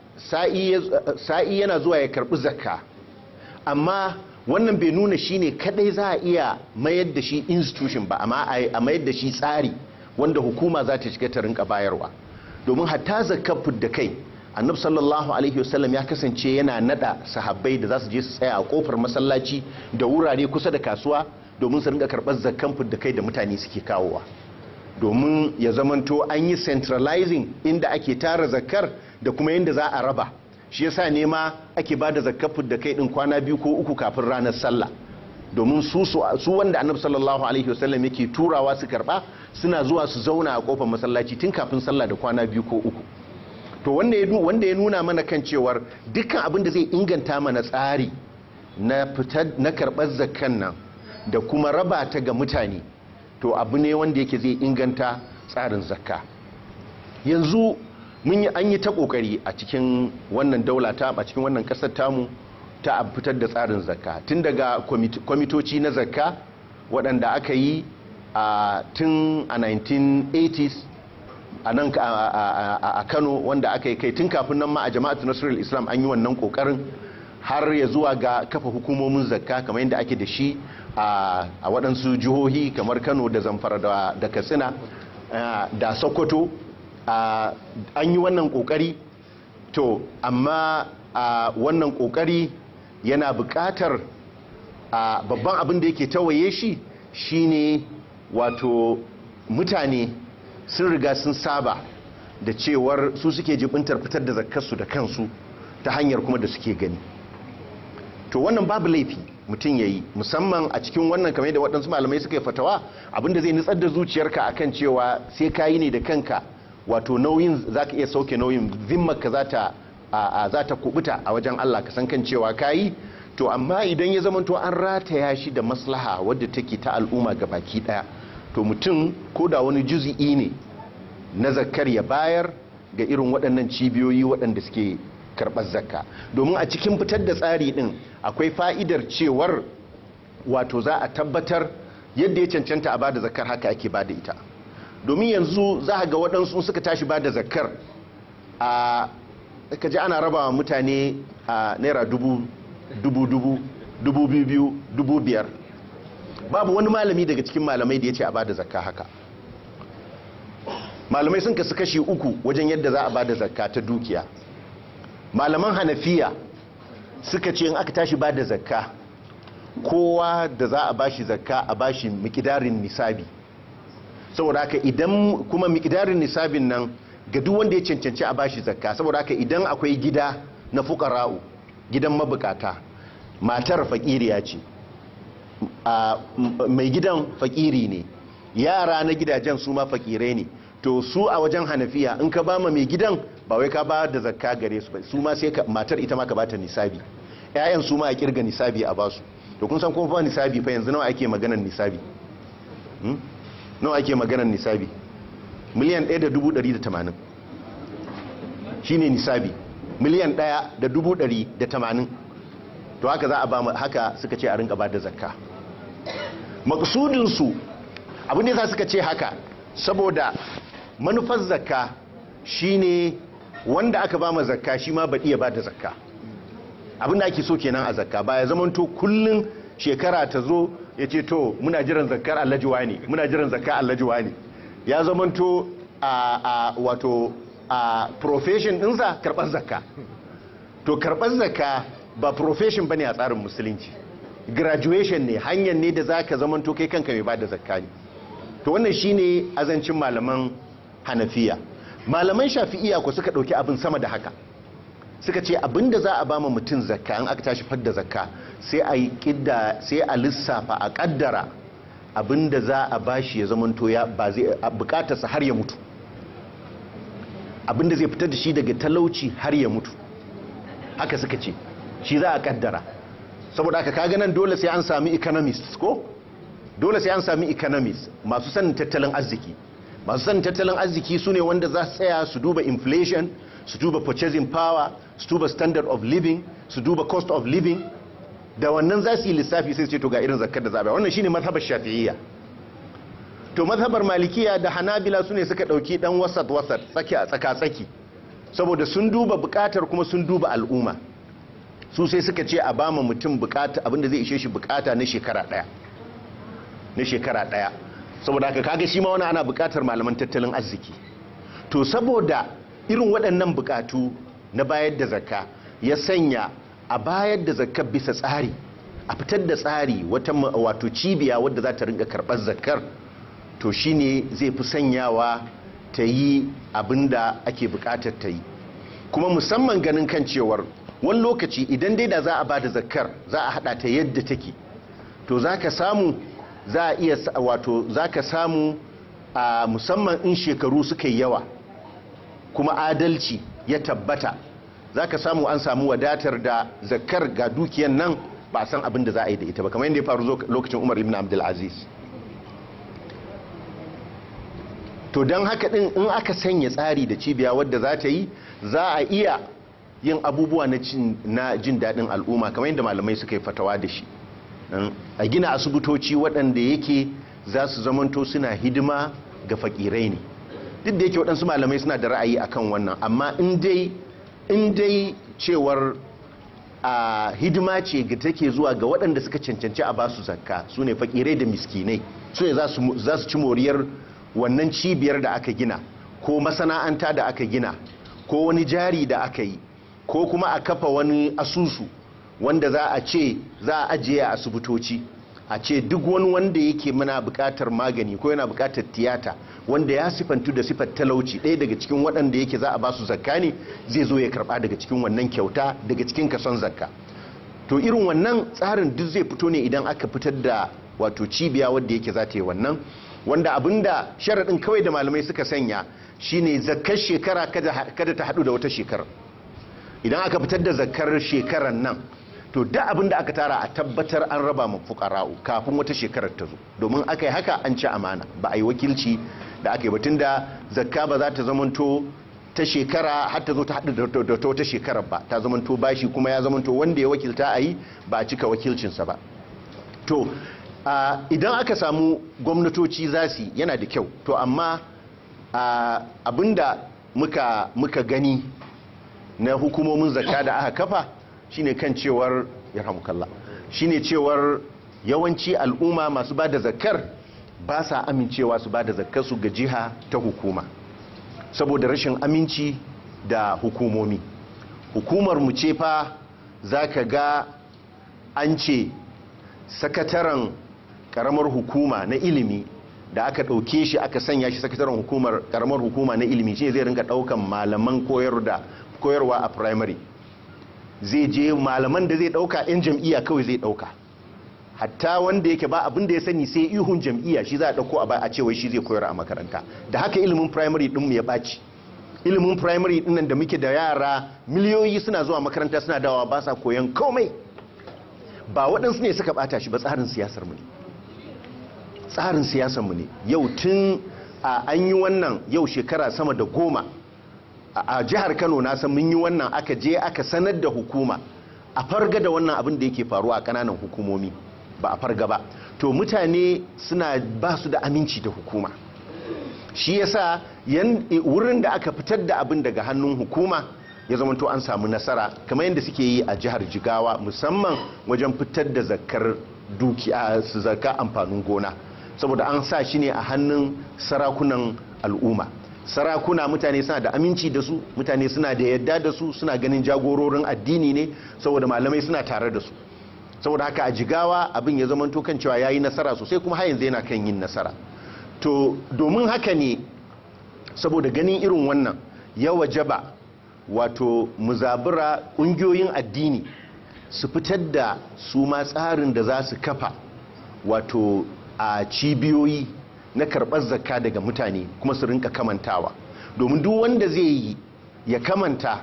sa'i yana zuwa ya karbi zakka amma wannan bai nuna shine kadai za a iya mayar da shi institution ba amma a mayar da shi tsari wanda hukuma za ta shiga ta rinka bayarwa domin hatta zakkar da kai annab sallallahu alaihi wasallam ya kasance yana nada sahabbai da za su je su tsaya a kofar masallaci da wurare kusa da kasuwa domin su rinka karɓar zakkan da kai da mutane suke kawowa domin ya zamanto an yi centralizing inda ake tara zakkar da kuma yadda za a raba shi yasa ne ma ake ba da zakkar da kai din kwana biyu ko uku kafin ranar sallah domin su su wanda annabi sallallahu alaihi wasallam yake turawa su karba suna zuwa su zauna a kofar masallaci tun kafin sallah da kwana biyu ko uku to wanda ya nuna mana kan cewar dukkan abin da zai inganta mana tsari na fitar na karɓar zakkan nan da kuma raba ta ga mutane to abu ne wanda yake zai inganta tsarin zakka yanzu mun yi an yi ta kokari a cikin wannan daula ta a cikin wannan kasar tamu ta fitar da tsarin zakka tun daga kwamitoci na zakka waɗanda aka yi a tun a 1980s a nan a kano wanda aka yi kai tun kafin nan ma a jama'atu nasarar islam an yi wannan kokarin har ya zuwa ga kafa hukumomin zakka kamar yadda ake da shi a waɗansu jihohi kamar kano da zamfara da katsina da sokoto an yi wannan kokari to amma wannan kokari yana buƙatar babban abin da yake tawaye shi shine wato mutane sun riga sun saba da cewar su suke jibintar fitar da zakkarsu da kansu ta hanyar kuma da suke gani to wannan babu laifi mutum ya yi musamman a cikin wannan kamar da waɗansu malamai suka yi fatawa abinda zai nutsar da zuciyarka akan cewa sai ka yi ne da kanka wato nauyin za ka iya sauke nauyin zimmarka za ta kubuta a wajen allah ka san kan cewa ka yi to amma idan ya zamanto an rataya shi da maslaha wadda take ta al'umma ga baki ɗaya to mutum ko da wani juzi'i ne na zakkar ya bayar ga irin waɗannan cibiyoyi waɗanda suke karɓar zakka domin a cikin fitar da tsari ɗin akwai fa'idar cewar wato za a tabbatar yadda ya cancanta a ba da zakkar haka ake ba da ita domin yanzu za a ga waɗansu suka tashi ba da zakkar a kaji ana raba wa mutane a naira dubu dubu dubu dubu biyu dubu biyar babu wani malami daga cikin malamai da ya ce a bada zakka haka malamai sun kasu kashi uku wajen yadda za a bada zakka ta dukiya malaman hanafiya suka ce in aka tashi bada zakka kowa da za a bashi zakka a bashi mikidarin nisabi saboda haka idan kuma mikidarin nisabin nan ga duk wanda ya cancanci a bashi zakka saboda haka idan akwai gida na fukara'u gidan mabukata matar fakiriya ce mai gidan fakiri ne yara na gidajen su ma fakirai ne to su a wajen hanafiya in ka bama mai gidan ba wai ka ba da zakka gare su ba su ma sai matar ita ma ka bata nisabi ƴaƴan su ma a kirga nisabi a basu to kun san kuma fa nisabi fa yanzu nawa ake maganar nisabi nawa ake maganar nisabi miliyan 1,180 shine nisabi miliyan 1,180 to haka za a ba mu haka suka ce a rinka ba da zakka maksudinsu abin da za suka ce haka saboda manufar zakka shine wanda aka ba ma zakka shi ma baɗi ya ba da zakka abin da ake so kenan a zakka ba ya zamanto kullum shekara ta zo ya ce to muna jiran zakkar allajiwa ne muna jiran zakkar allajiwa ne ya zamanto a, a wato a profession ɗinsa karɓar zakka to karɓar zakka ba profession bane a tsarin musulunci graduation ne hanyar ne da zaka zamanto kai kanka mai bada zakka ne to wannan shine azancin malaman hanafiya malaman shafi'iya ko suka dauki abin sama da haka suka ce abinda za a bama mutum zakka an aka tashi fadda zakka sai a yi kidda sai a lissafa a kaddara abinda za a bashi ya zamanto ya ba zai bukatarsa har ya mutu abinda zai fitar da shi daga talauci har ya mutu haka suka ce shi za a kaddara saboda haka kaga nan dole sai an sami economists ko dole sai an sami economists masu sanin tattalin arziki masu sanin tattalin arziki su ne wanda za su tsaya su duba inflation su duba purchasing power su duba standard of living su duba cost of living da wannan za su yi lissafi sai su ce to ga irin zakar da zaɓa wannan shine mazhabar shafi'iyya to mazhabar malikiya da hanabila su ne suka ɗauki ɗan wasat wasat tsaki a tsaka tsaki saboda sun duba buƙatar kuma sun duba al'umma su sai suka ce a bama mutum bukata abinda zai ishe shi bukata na shekara daya na shekara daya saboda haka kaga shi ma wani ana bukatar malaman tattalin arziki to saboda irin waɗannan bukatu na bayar da zakka ya sanya a bayar da zakka bisa tsari a fitar da tsari wata wato cibiya wadda za ta rinka karɓar zakkar to shine zai fi sanyawa ta yi abinda ake bukatar ta yi kuma musamman ganin kan cewar wani lokaci idan dai da za a ba da zakar za a hada ta yadda take to za ka samu za a iya wato za ka samu a musamman in shekaru suka yi yawa kuma adalci ya tabbata za ka samu an samu wadatar da zakar ga dukiyan nan ba a san abin da za a yi da ita ba kamar yadda ya faru lokacin umar ibn abdulaziz to don haka din in aka sanya tsari da cibiya wadda za ta yi za a iya yin abubuwa na jin daɗin al'umma kamar yadda malamai suka yi fatawa da shi a gina asibitoci waɗanda yake za su zamanto suna hidima ga fakirai ne duk da yake waɗansu malamai suna da ra'ayi akan wannan amma in dai cewar a hidima ce ga take zuwa ga waɗanda suka cancanci a basu zakka su ne fakirai da miskinai su ne za su ci moriyar wannan cibiyar da aka gina ko masana'anta da aka gina ko wani jari da aka yi ko kuma a kafa wani asusu wanda za a ce za a ajiye a asibitoci a ce duk wani wanda yake muna bukatar magani ko yana bukatar tiyata wanda ya sifantu da sifar talauci ɗaya daga cikin waɗanda yake za a ba su zakka ne zai zo ya karɓa daga cikin wannan kyauta daga cikin kason zakka to irin wannan tsarin duk zai fito ne idan aka fitar da wato cibiya wadda yake za ta yi wannan wanda abinda sharaɗin kawai da malamai suka sanya shine zakkar shekara kada ta haɗu da wata shekara idan aka fitar da zakar shekarar nan to da abin da aka tara a tabbatar an raba ma fukara'u kafin wata shekarar ta zo domin aka yi haka an ci amana ba a yi wakilci da aka yi batun da zakka ba za ta zamanto ta shekara har ta zo ta haɗu da ta wata shekarar ba ta zamanto bashi kuma ya zamanto wanda ya wakilta a yi ba a cika wakilcinsa ba to idan aka samu gwamnatoci za su yana da kyau to amma abinda muka, muka gani na hukumomin zakka da aka kafa shine kan cewar yarhamukalla shine cewar yawanci al'umma masu ba da zakkar ba sa amincewa su ba da zakkar su ga jiha ta hukuma saboda rashin aminci da hukumomi hukumar mu ce fa zaka ga an ce sakataren karamar hukuma na ilimi da aka ɗauke shi aka sanya shi sakataren hukumar karamar hukuma na ilimi shi zai rinka ɗaukan malaman koyar da koyarwa a primary zai je malaman da zai dauka yan jam'iyya kawai zai dauka hatta wanda yake ba abin da ya sani sai ihun jam'iyya shi za a dauko a cewa shi zai koyar a makaranta da haka ilimin primary din mu ya baci ilimin primary din nan da muke da yara miliyoyi suna zuwa makaranta suna dawa ba sa koyan komai ba waɗansu ne suka bata shi ba tsarin siyasar mu ne tsarin siyasanmu ne yau tun a an yi wannan yau shekara sama da goma a jihar kano na san mun yi wannan aka je aka sanar da hukuma a farga da wannan abin da yake faruwa a kananan hukumomi ba a farga ba to mutane suna ba su da aminci da hukuma shi yasa wurin da aka fitar da abin daga hannun hukuma ya zama to an samu nasara kamar yadda suke yi a jihar jigawa musamman wajen fitar da zakar dukiya su zakar amfanin gona saboda an sa shi ne a hannun sarakunan al'umma sarakuna mutane suna da aminci da su mutane suna da yadda da su suna ganin jagororin addini ne saboda malamai suna tare da su saboda haka a jigawa abin ya zama to kan cewa ya yi nasara sosai kuma har yanzu yana kan yin nasara to domin haka ne saboda ganin irin wannan ya wajaba wato muzabura ƙungiyoyin addini su fitar da su ma tsarin da za su kafa wato a cibiyoyi na karɓar zakka daga mutane kuma su rinka kamantawa domin duk wanda zai yi ya kamanta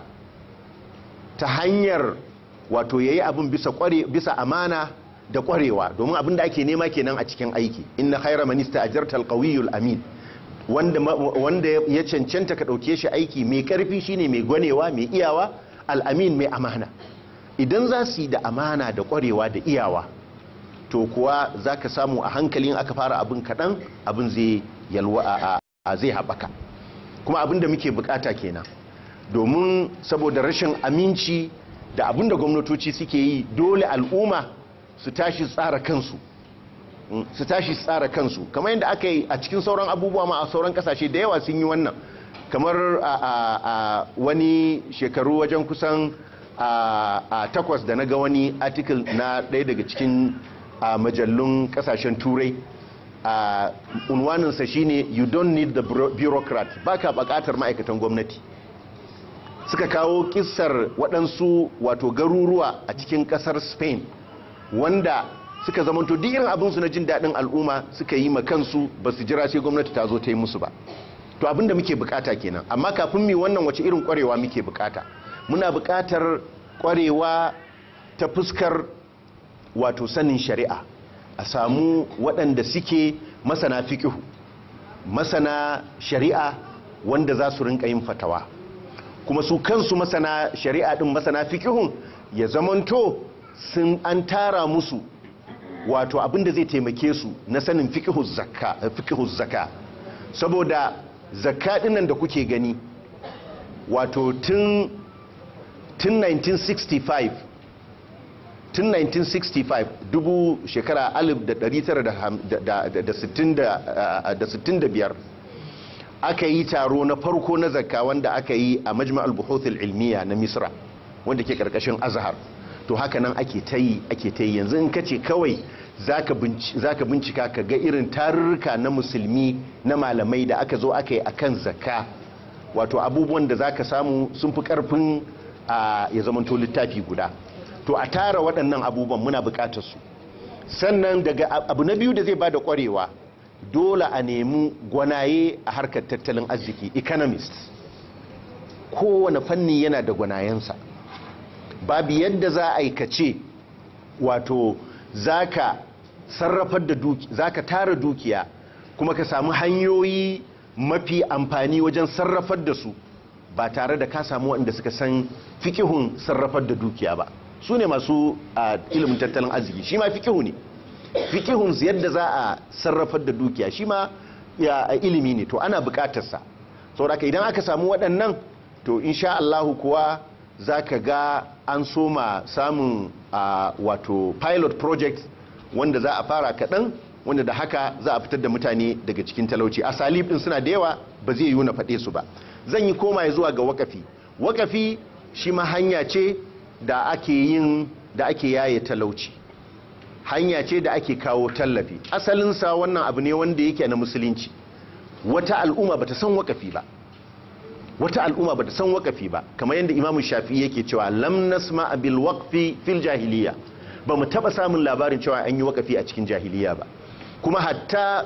ta hanyar wato ya yi abin bisa amana da kwarewa domin abin da ake nema kenan a cikin aiki inna khaira manista ajartal qawiyul amin wanda wanda ya cancanta ka dauke shi aiki mai karfi shine mai gwanewa mai iyawa al'amin mai amana idan za su yi da amana da kwarewa da iyawa to kuwa za ka samu a hankalin aka fara abin kaɗan abin zai yalwa a zai haɓaka kuma abin da muke bukata kenan domin saboda rashin aminci da abin da gwamnatoci suke yi dole al'umma su tashi tsara kansu su tashi tsara kansu kamar yadda aka yi a cikin sauran abubuwa ma a sauran kasashe da yawa sun yi wannan kamar a wani shekaru wajen kusan a takwas da na ga wani article na ɗaya daga cikin majallun kasashen turai unwaninsa shine you don't need the bureaucrat baka bukatar ma'aikatan gwamnati suka kawo kissar waɗansu wato garuruwa a cikin ƙasar spain wanda suka zamanto duk irin abinsu na jin daɗin al'umma suka yi kansu ba su jira sai gwamnati ta zo ta yi musu ba to abinda muke bukata kenan amma kafin mi wannan wace irin kwarewa muke bukata muna bukatar kwarewa ta fuskar wato sanin shari'a a samu waɗanda suke masana fikihu masana shari'a wanda za su rinka yin fatawa kuma su kansu masana shari'a din masana fikihun ya zamanto sun an tara musu wato abinda zai taimake su na sanin fikihus zakka saboda zakka dinnan da kuke gani wato tun 1965 tun 1965 dubu shekara 1965 aka yi taro na farko na zakka wanda aka yi a majma'al buhuthul ilmiya na misra wanda ke karkashin azhar to haka nan ake ta yi ake ta yi yanzu in ka ce kawai za ka bincika ka ga irin tarurruka na musulmi na malamai da aka zo aka yi a kan zakka wato abubuwan da za ka samu sun fi karfin ya zamanto littafi guda to a tara waɗannan abubuwan muna buƙatar su sannan daga abu na biyu da zai ba da ƙwarewa dole a nemi gwanaye a harkar tattalin arziki economist kowane fanni yana da gwanayensa babu yadda za a aikace wato zaka sarrafar da duki zaka tara dukiya kuma ka samu hanyoyi mafi amfani wajen sarrafar da su ba tare da ka samu waɗanda suka san fikihun sarrafar da dukiya ba su ne masu ilimin tattalin arziki shi ma fikihu ne fikihun yadda za a sarrafar da dukiya shi ma ya ilimi ne to ana bukatarsa sauraka idan aka samu waɗannan to insha Allahu kuwa za ka ga an soma samun wato pilot project wanda za a fara kaɗan wanda da haka za a fitar da mutane daga cikin talauci a salib ɗin suna da yawa ba zai yi na faɗe su ba zan yi koma zuwa ga wakafi wakafi shi ma hanya ce da ake yin da ake yaye talauci hanya ce da ake kawo tallafi asalinsa wannan abu ne wanda yake na musulunci wata al'umma bata san wakafi ba wata al'umma bata san wakafi ba kamar yadda imamu shafi yake cewa lam nasma bil waqfi fil jahiliya ba mu taba samun labarin cewa an yi wakafi a cikin jahiliya ba kuma hatta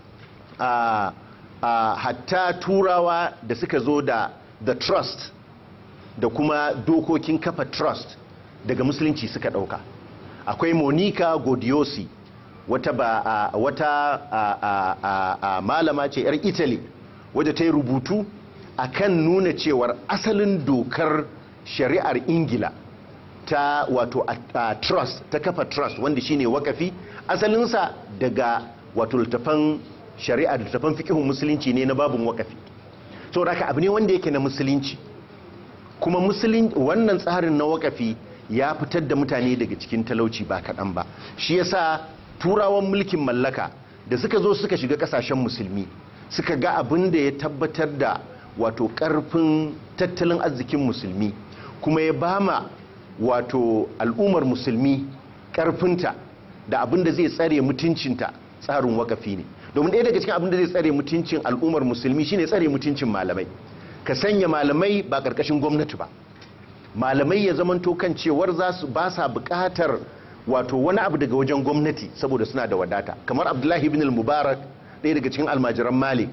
a, a hatta turawa da suka zo da the trust da kuma dokokin kafa trust daga musulunci suka dauka akwai monica godiosi wata ba a wata a, a, a, a malama ce yar italy wadda ta yi rubutu akan nuna cewar asalin dokar shari'ar ingila ta wato a, a trust ta kafa trust wanda shine wakafi asalinsa daga wato littafan shari'a da littafan fikihun musulunci ne na babin wakafi saboda haka abu ne wanda yake na musulunci kuma musulun wannan tsarin na wakafi ya fitar da mutane daga cikin talauci ba kaɗan ba shi yasa turawan mulkin mallaka da suka zo suka shiga ƙasashen musulmi suka ga abin da ya tabbatar da wato ƙarfin tattalin arzikin musulmi kuma ya bama wato al'ummar musulmi ƙarfinta da abin da zai tsare mutuncinta tsarin wakafi ne domin ɗaya daga cikin abin da zai tsare mutuncin al'ummar musulmi shine tsare mutuncin malamai ka sanya malamai ba ƙarƙashin gwamnati ba malamai ya zamanto kan cewar za su ba sa buƙatar wato wani abu daga wajen gwamnati saboda suna da wadata kamar abdullahi ibn al-mubarak ɗaya daga cikin almajiran malik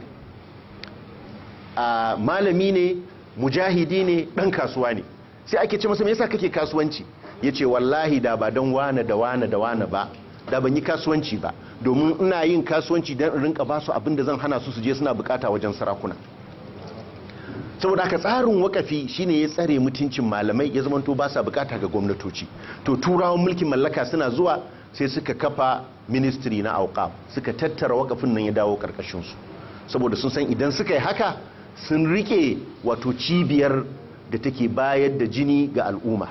a malami ne mujahidi ne ɗan kasuwa ne sai ake ce masa me yasa kake kasuwanci ya ce wallahi da ba don wane da wane da wane ba da ban yi kasuwanci ba domin ina yin kasuwanci don in rinka ba su abin da zan hana su su je suna bukata wajen sarakuna saboda haka tsarin wakafi shine ya tsare mutuncin malamai ya zamanto ba sa bukata ga gwamnatoci to turawan mulkin mallaka suna zuwa sai suka kafa ministry na auqaf suka tattara wakafin nan ya dawo karkashin su saboda sun san idan suka yi haka sun rike wato cibiyar da take bayar da jini ga al'umma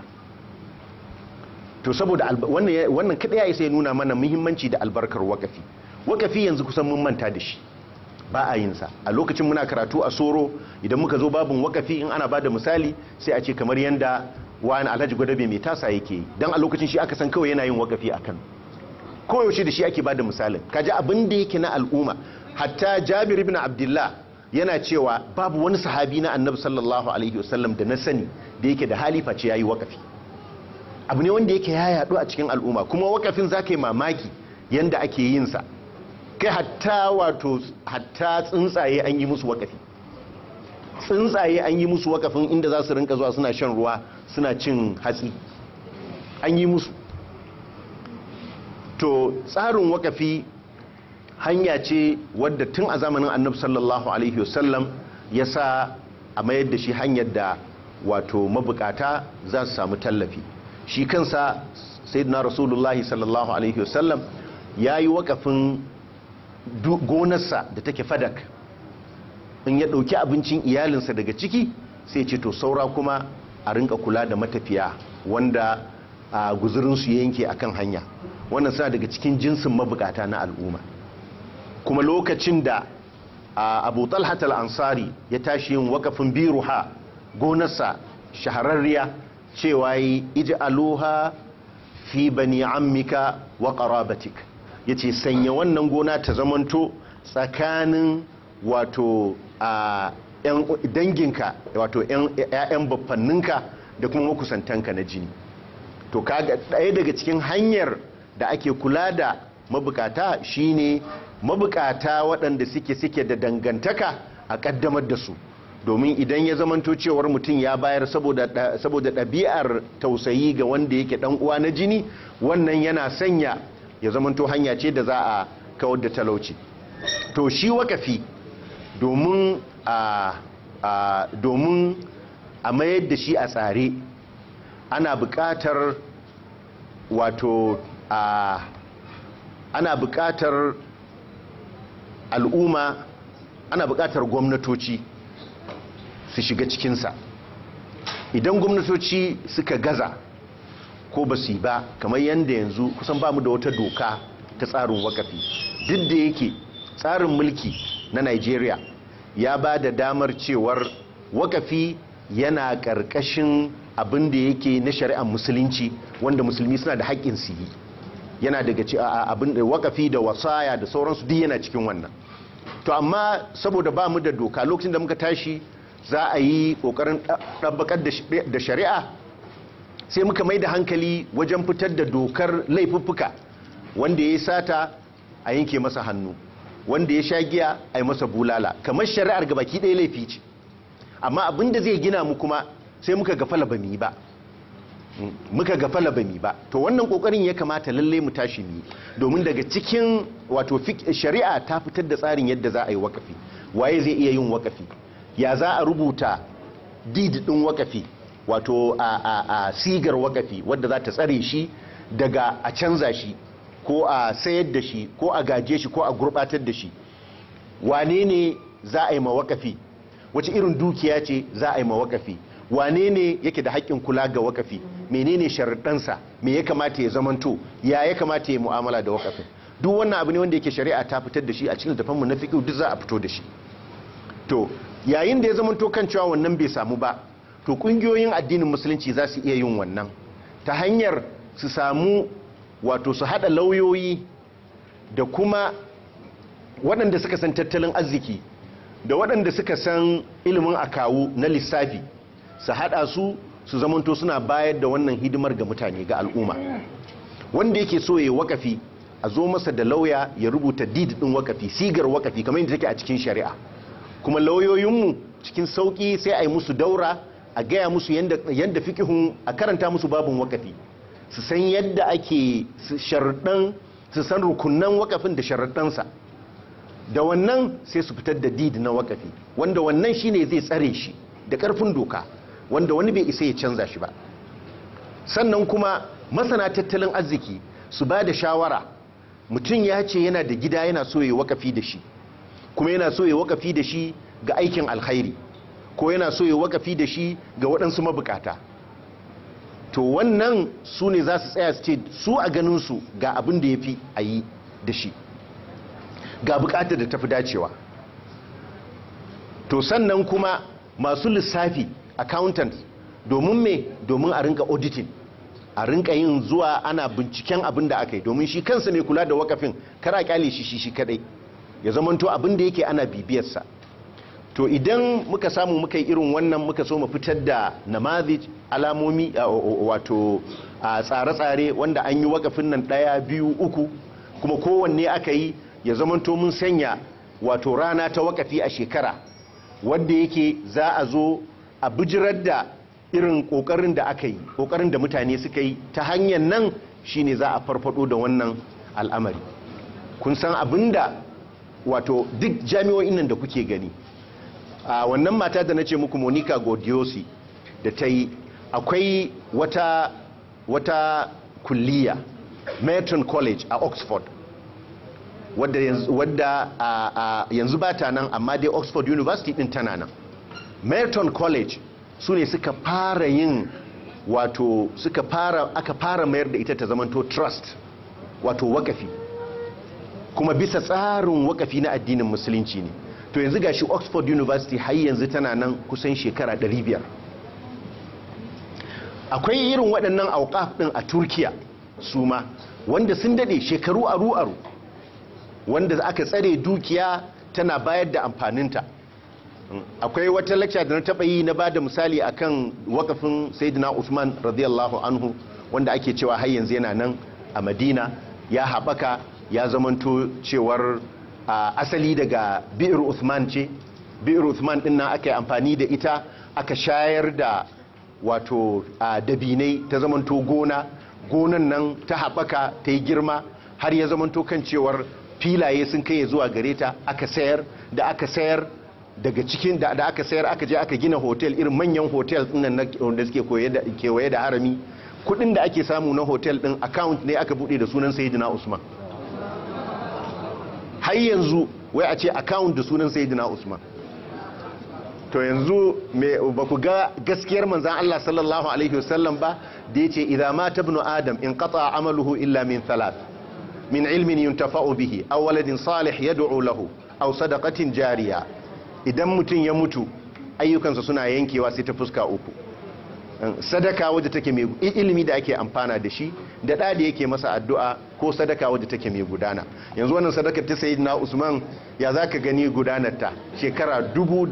to saboda wannan wannan kada ya isa ya nuna mana muhimmanci da albarkar wakafi wakafi yanzu kusan mun manta da shi ba a yin sa a lokacin muna karatu a soro idan muka zo babin wakafi in ana bada misali sai a ce kamar yanda wani alhaji gwadabe mai tasa yake yi dan a lokacin shi aka san kawai yana yin wakafi a kano koyaushe da shi ake bada misalin kaji abin da yake na al'umma hatta jabir ibn abdullah yana cewa babu wani sahabi na annabi sallallahu alaihi wasallam da na sani da yake da hali face yayi wakafi abu ne wanda yake ya yaɗu a cikin al'umma kuma wakafin za ka yi mamaki yanda ake yin sa kai hatta wato hatta tsuntsaye an yi musu wakafi tsuntsaye an yi musu wakafin inda za su rinka zuwa suna shan ruwa suna cin hatsi an yi musu to tsarin wakafi hanya ce wadda tun a zamanin annabi sallallahu alaihi wasallam ya sa a mayar da shi hanyar da wato mabukata za su samu tallafi shi kansa sayyidina rasulullahi sallallahu alaihi wasallam ya yi wakafin gonarsa da take fadak in ya ɗauki abincin iyalinsa daga ciki sai ce to saura kuma a rinka kula da matafiya wanda a guzurinsu yanke akan hanya wannan suna daga cikin jinsin mabukata na al'umma kuma lokacin da abu talhat al-ansari ya tashi yin wakafin biruha gonarsa shahararriya cewa yi ij'aluha fi bani ammika wa qarabatik yace sanya wannan gona ta zamanto tsakanin wato a yan danginka wato ƴaƴan baffanninka da kuma makusantanka na jini to kaga ɗaya daga cikin hanyar da ake kula da mabukata shine mabukata waɗanda suke suke da dangantaka a ƙaddamar da su domin idan ya zamanto cewar mutum ya bayar saboda ɗabi'ar tausayi ga wanda yake ɗan uwa na jini wannan yana sanya ya zamanto hanya ce da za a kawar da talauci to shi wakafi domin a domin a mayar da shi a tsare ana buƙatar wato a ana buƙatar al'umma ana buƙatar gwamnatoci su shiga cikinsa idan gwamnatoci suka gaza ko ba su yi ba kamar yadda yanzu kusan ba mu da wata doka ta tsarin wakafi duk da yake tsarin mulki na nigeria ya ba da damar cewar wakafi yana ƙarƙashin abin da yake na shari'ar musulunci wanda musulmi suna da haƙƙin su yi yana daga abin da wakafi da wasaya da sauransu duk yana cikin wannan to amma saboda ba mu da doka lokacin da muka tashi za a yi kokarin ɗabbakar da shari'a sai muka mai da hankali wajen fitar da dokar laifuffuka wanda ya yi sata a yanke masa hannu wanda ya sha giya a yi masa bulala kamar shari'ar ga baki ɗaya laifi ce amma abin da zai gina mu kuma sai muka gafala ba mu yi ba muka ga falabami ba to wannan kokarin ya kamata lalle mu tashi ni domin daga cikin wato shari'a ta fitar da tsarin yadda za a yi wakafi waye zai iya yin wakafi ya za a rubuta did din wakafi wato a, a, a sigar wakafi wadda za ta tsare shi daga a canza shi ko a sayar da shi ko a gaje shi ko a gurbatar da shi wane ne za a yi mawakafi wace irin dukiya ce za a yi mawakafi wane ne yake da haƙƙin kula ga wakafi menene sharaɗansa me ya kamata ya zamanto ya ya kamata ya mu'amala da wakafin duk wannan abu ne wanda yake shari'a ta fitar da shi a cikin littafanmu na fiqh duk za a fito da shi to yayin da ya zamanto kan cewa wannan bai samu ba to kungiyoyin addinin musulunci za su iya yin wannan ta hanyar su samu wato su hada lauyoyi da kuma waɗanda suka san tattalin arziki da waɗanda suka san ilimin akawu na lissafi su hada su su zamanto suna bayar da wannan hidimar ga mutane ga al'umma wanda yake so ya wakafi a zo masa da lauya ya rubuta did din wakafi sigar wakafi kamar yadda take a cikin shari'a kuma lauyoyinmu cikin sauki sai a yi musu daura a gaya musu yadda fikihun a karanta musu babin wakafi su san yadda ake sharaɗan su san rukunan wakafin da sharaɗansa da wannan sai su fitar da did na wakafi wanda wannan shine zai tsare shi da ƙarfin doka wanda wani bai isa ya canza shi ba sannan kuma masana tattalin arziki su ba da shawara mutum ya ce yana da gida yana so ya wakafi da shi kuma yana so ya wakafi da shi ga aikin alkhairi ko yana so ya wakafi da shi ga waɗansu mabukata to wannan su ne za su tsaya su ce su a ganinsu ga abin da ya fi a yi da shi ga bukatar da tafi dacewa to sannan kuma masu lissafi accountant domin me domin a rinka auditing a rinka yin zuwa ana binciken abin da aka yi domin shi kansa ne kula da wakafin kara kyale shi shi shi kadai ya zamanto abin da yake ana bibiyarsa to idan muka samu muka yi irin wannan muka so mu fitar da namazij alamomi wato a tsare-tsare wanda an yi wakafin nan ɗaya biyu uku kuma kowanne aka yi ya zamanto mun sanya wato rana ta wakafi a shekara wadda yake za a zo a bijirar da irin kokarin da aka yi kokarin da mutane suka yi ta hanyar nan shine za a farfado da wannan al'amari kun san abinda wato duk jami'o'in nan da kuke gani a wannan mata da na ce muku monica godiosi da ta yi akwai wata wata kulliya merton college a oxford wadda yanzu, wadda, yanzu ba ta nan amma dai oxford university din tana nan merton college su ne suka fara yin wato suka fara aka fara mayar da ita ta zamanto trust wato wakafi kuma bisa tsarin wakafi na addinin musulunci ne to yanzu gashi oxford university har yanzu tana nan kusan shekara 500 akwai irin waɗannan auqaf ɗin a turkiya su ma wanda sun daɗe shekaru aru-aru wanda aka tsare dukiya tana bayar da amfaninta akwai wata lecture da na taɓa yi na ba da misali akan wakafin sayyidina usman radiyallahu anhu wanda ake cewa har yanzu yana nan a madina ya haɓaka ya zamanto cewar asali daga bi'ir usman ce bi'ir usman ɗin nan aka yi amfani da ita aka shayar da wato dabinai ta zamanto gona gonan nan ta haɓaka ta yi girma har ya zamanto kan cewar filaye sun kai zuwa gare ta aka sayar da aka sayar daga cikin da aka sayar aka je aka gina hotel irin manyan hotel nan da suke kewaye da harami kudin da ake samu na hotel din account ne aka bude da sunan sayyidina usman har yanzu wai a ce account da sunan sayyidina usman to yanzu ba ku ga gaskiyar manzan Allah sallallahu alaihi wasallam ba da yace idza mata ibnu adam in qata amaluhu illa min thalath min ilmin yuntafa'u bihi aw waladin salih yad'u lahu aw sadaqatin jariya idan mutum ya mutu ayyukansa suna yankewa sai ta fuska uku sadaka wadda take mai ilimi da ake amfana da shi da da da yake masa addu'a ko sadaka wadda take mai gudana yanzu wannan sadakar ta sayyidina Usman ya zaka gani gudanar ta shekara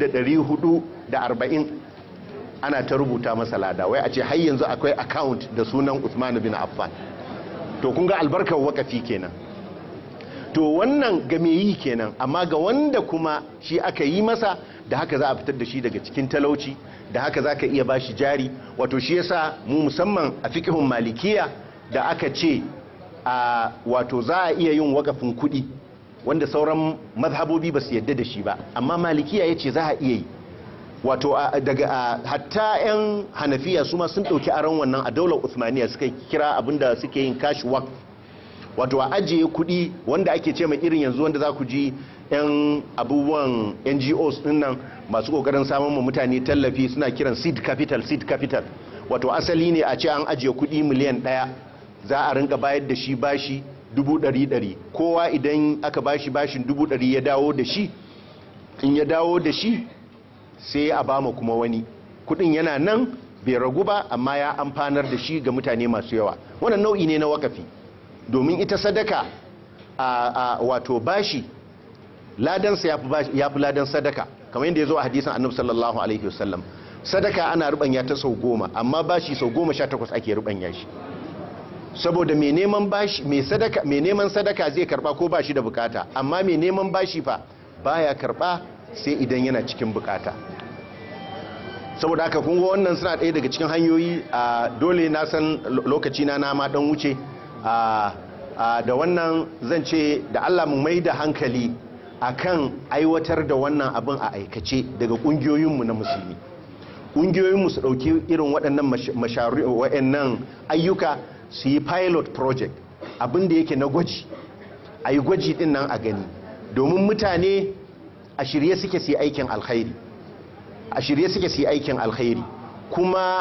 1440 ana ta rubuta masa lada wai a ce har yanzu akwai account da sunan Usman bin Affan to kun ga albarkar wakafi kenan to wannan ga me yi kenan amma ga wanda kuma shi aka yi masa da haka za a fitar da shi daga cikin talauci da haka za ka iya ba shi jari wato shi yasa mu musamman a fikihun malikiya da aka ce a wato za a iya yin wakafin kuɗi wanda sauran mazhabobi ba su yadda da shi ba amma malikiya ya ce za a iya yi wato daga hatta 'yan hanafiya su ma sun ɗauki aron wannan a daular usmaniya suka kira abinda suke yin cash work wato a ajiye kuɗi wanda ake ce mai irin yanzu wanda za ku ji 'yan abubuwan ngos nan masu kokarin samun mu mutane tallafi suna kiran seed capital seed capital wato asali ne a ce an ajiye kuɗi miliyan ɗaya za a rinka bayar da shi bashi dubu ɗari ɗari kowa idan aka bashi bashin dubu ɗari ya dawo da shi in ya dawo da shi sai a bama kuma wani kuɗin yana nan bai ragu ba amma ya amfanar da shi ga mutane masu yawa wannan nau'i ne na wakafi domin ita sadaka a wato bashi ladansa ya fi ladan sadaka kamar yadda ya zo a hadisan annabi sallallahu alaihi wasallam sadaka ana rubanya ta sau goma amma bashi sau goma sha takwas ake rubanya shi saboda mai neman bashi mai sadaka mai neman sadaka zai karba ko bashi da bukata amma mai neman bashi fa baya karba sai idan yana cikin bukata saboda haka kun ga wannan suna ɗaya daga cikin hanyoyi a dole na san lokaci na na ma dan wuce a da wannan zan ce da Allah mu mai da hankali akan aiwatar da wannan abin a aikace daga kungiyoyinmu na musulmi kungiyoyinmu su ɗauki irin waɗannan waɗannan ayyuka su yi pilot project abin da yake na gwaji a yi gwaji ɗin nan a gani domin mutane a shirye suke su yi aikin alkhairi a shirye suke su yi aikin alkhairi kuma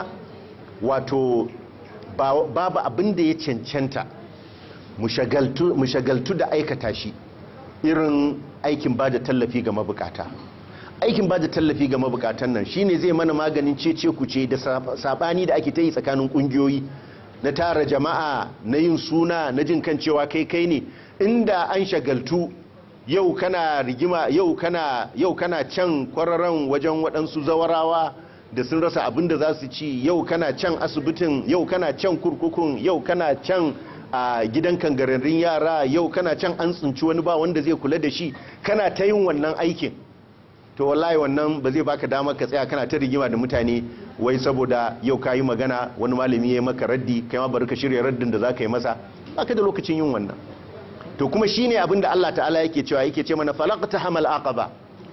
wato babu abin da ya cancanta mu shagaltu da aikata shi irin aikin ba da tallafi ga mabukata aikin ba da tallafi ga mabukatan nan shine zai mana maganin cece kuce da sabani da ake ta yi tsakanin kungiyoyi na tara jama'a na yin suna na jin kan cewa kai kai ne inda an shagaltu yau kana rigima yau kana yau kana can kwararren wajen waɗansu zawarawa da sun rasa abin da za su ci yau kana can asibitin yau kana can kurkukun yau kana can a gidan kangararrun yara yau kana can an tsinci wani ba wanda zai kula da shi kana ta yin wannan aikin to wallahi wannan ba zai baka damar ka tsaya kana ta rigima da mutane wai saboda yau ka yi magana wani malami ya maka raddi kai ma bari ka shirya raddin da za ka yi masa baka da lokacin yin wannan to kuma shine abin da Allah ta'ala yake cewa yake ce mana falaqta hamal aqaba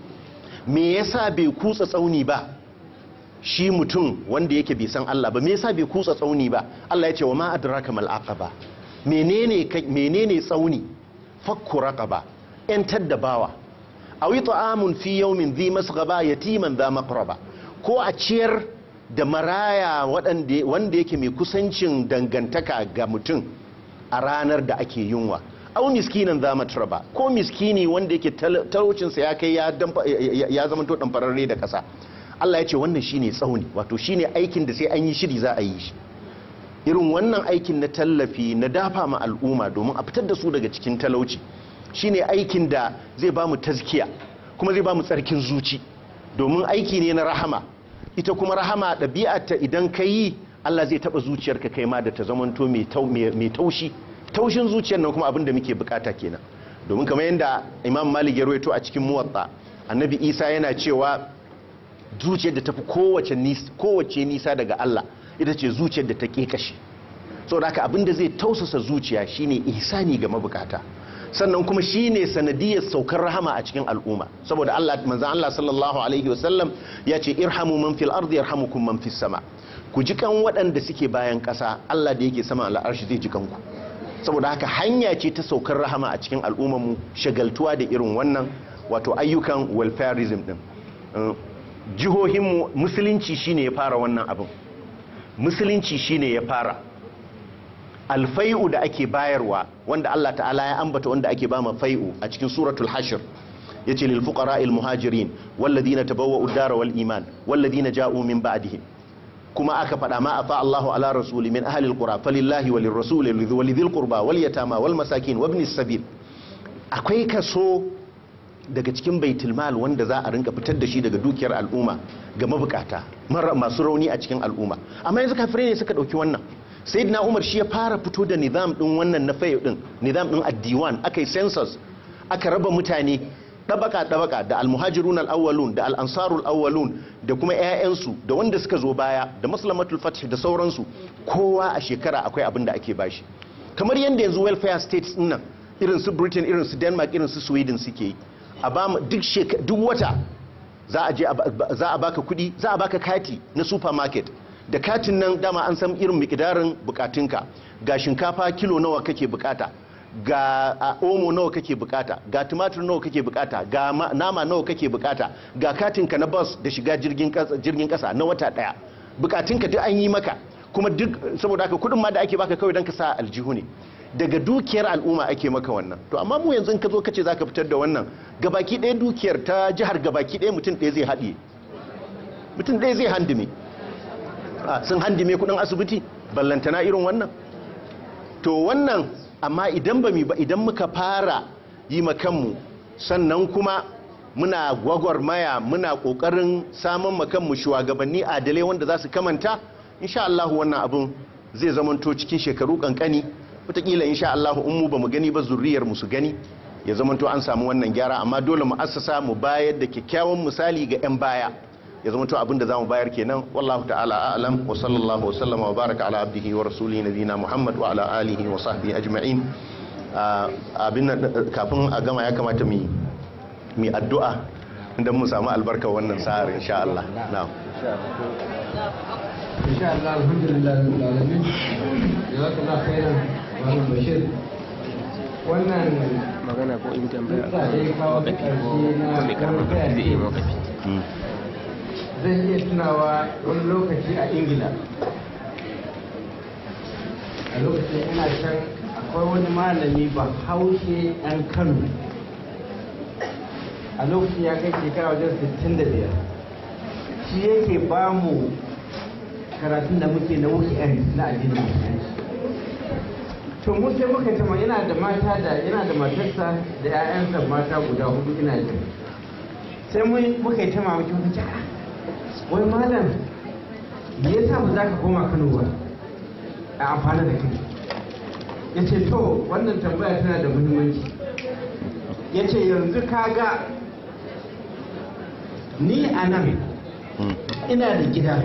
me yasa bai kutsa tsauni ba shi mutum wanda yake bai san Allah ba me yasa bai kutsa tsauni ba Allah ya ce wa ma adraka mal aqaba menene menene tsauni fakku raqaba yantar da bawa awi ta'amun fi yawmin dhi masghaba yatiman dha maqraba ko a ciyar da maraya wanda yake mai kusancin dangantaka ga mutum a ranar da ake yunwa au miskinan za matraba ko miskini wanda yake talaucinsa ya kai ya zama to ɗanfararre da ƙasa Allah ya ce wannan shine tsauni wato shine aikin da sai an yi shiri za a yi shi irin wannan aikin na tallafi na dafa ma al'umma domin a fitar da su daga cikin talauci shine aikin da zai ba mu tazkiya kuma zai ba mu tsarkin zuci domin aiki ne na rahama ita kuma rahama ɗabi'arta idan ka yi Allah zai taɓa zuciyarka kai ma da ta zamanto mai taushi taushin zuciyar nan kuma abin da muke bukata kenan domin kamar yadda imam malik ya rawaito a cikin muwatta annabi isa yana cewa zuciyar da tafi kowace nisa daga Allah ita ce zuciyar da ta kekashi saboda haka abin da zai tausasa zuciya shine ihsani ga mabukata sannan kuma shine sanadiyar saukar rahama a cikin al'umma saboda Allah manzon Allah sallallahu alaihi wasallam ya ce irhamu man fil ardi yarhamukum man fis sama ku ji kan waɗanda suke bayan ƙasa Allah da yake sama al'arshi zai ji kanku saboda haka hanya ce ta saukar rahama a cikin al'ummarmu shagaltuwa da irin wannan wato ayyukan welfareism din jihohinmu musulunci shine ya fara wannan abin musulunci shine ya fara alfai'u da ake bayarwa wanda Allah ta'ala ya ambata wanda ake bama fai'u a cikin suratul hashr yace lil fuqara'il muhajirin walladhina tabawwa'u ad-dara wal iman walladhina ja'u min ba'dihim kuma aka faɗa ma afa Allahu ala rasuli min ahli alqura falillahi walir rasuli walidhil qurba wal yatama wal masakin wabnis sabil akwai kaso daga cikin baitul mal wanda za a rinka fitar da shi daga dukiyar al'umma ga mabukata masu rauni a cikin al'umma amma yanzu kafirai ne suka dauki wannan sayyidina Umar shi ya fara fito da nizam din wannan na fayo din nizam din addiwan aka yi census aka raba mutane ɗabaka ɗabaka da almuhajirun al'awwalun da al'ansarul awwalun da kuma 'ya'yansu da wanda suka zo baya da maslamatul fath da sauransu kowa a shekara akwai abin da ake bashi kamar yadda yanzu welfare states nan irin su britain irin su denmark irin su sweden suke yi a ba mu duk sheka- duk wata za a je a ba- za a baka kudi za a baka kati na supermarket da katin nan dama an san irin mikidarin bukatunka ga shinkafa kilo nawa kake bukata ga a, omo nawa kake bukata ga tumatur nawa kake bukata ga ma- nama nawa kake bukata ga katinka na bus da shiga jirgin kasa, jirgin kasa na wata daya bukatunka duk an yi maka kuma duk saboda haka kudin ma da ake baka kawai don ka sa aljihu ne daga dukiyar al'umma ake maka wannan to amma mu yanzu in ka zo ka ce za ka fitar da wannan gabaki ɗaya dukiyar ta jihar gabaki ɗaya mutum ɗaya zai haɗiye mutum ɗaya zai handime Ah, sun handime kudin asibiti ballantana irin wannan to wannan amma idan ba mi ba idan muka fara yi makanmu sannan kuma muna gwagwarmaya muna kokarin samun makanmu shugabanni adalai wanda za su kamanta insha Allah wannan abin zai zamanto cikin shekaru kankani wataƙila insha Allah in mu ba mu gani ba zurriyar mu su gani ya zamanto an samu wannan gyara amma dole mu assasa mu bayar da kyakkyawan misali ga 'yan baya ya zama to abinda zamu bayar kenan wallahu ta'ala a'lam wa sallallahu wa sallama wa baraka ala abdihi wa rasulihi nabiyina muhammad wa ala alihi wa sahbihi ajma'in Ah, abin nan, eh, kafin a gama ya kamata mu mu addu'a idan mu samu albarka wannan sa'ar insha Allah na'am insha Allah alhamdulillah rabbil alamin jazakallahu khairan malam bashir wannan magana ko in tambaya duk da dai kawo ta wakafi ko ƙarshe na ko mai karamar tambaya zai ce. yi wakafi Mm. zan iya tunawa wani lokaci a ingila a lokacin ina can akwai wani malami ba haushe ɗan kano a lokacin ya kai shekara wajen 65 shi yake ba mu karatun da muke na weekend na addinin musulunci to mu sai muka tama yana da mata da yana da matarsa da 'ya'yansa mata guda hudu ina jin sai mun muka yi ta mamaki muka ce "Ah, wai malam me yasa ba za ka koma Kano ba a amfana da kai ya ce to wannan tambaya tana da muhimmanci ya ce yanzu ka ga ni a nan Mm. ina da gida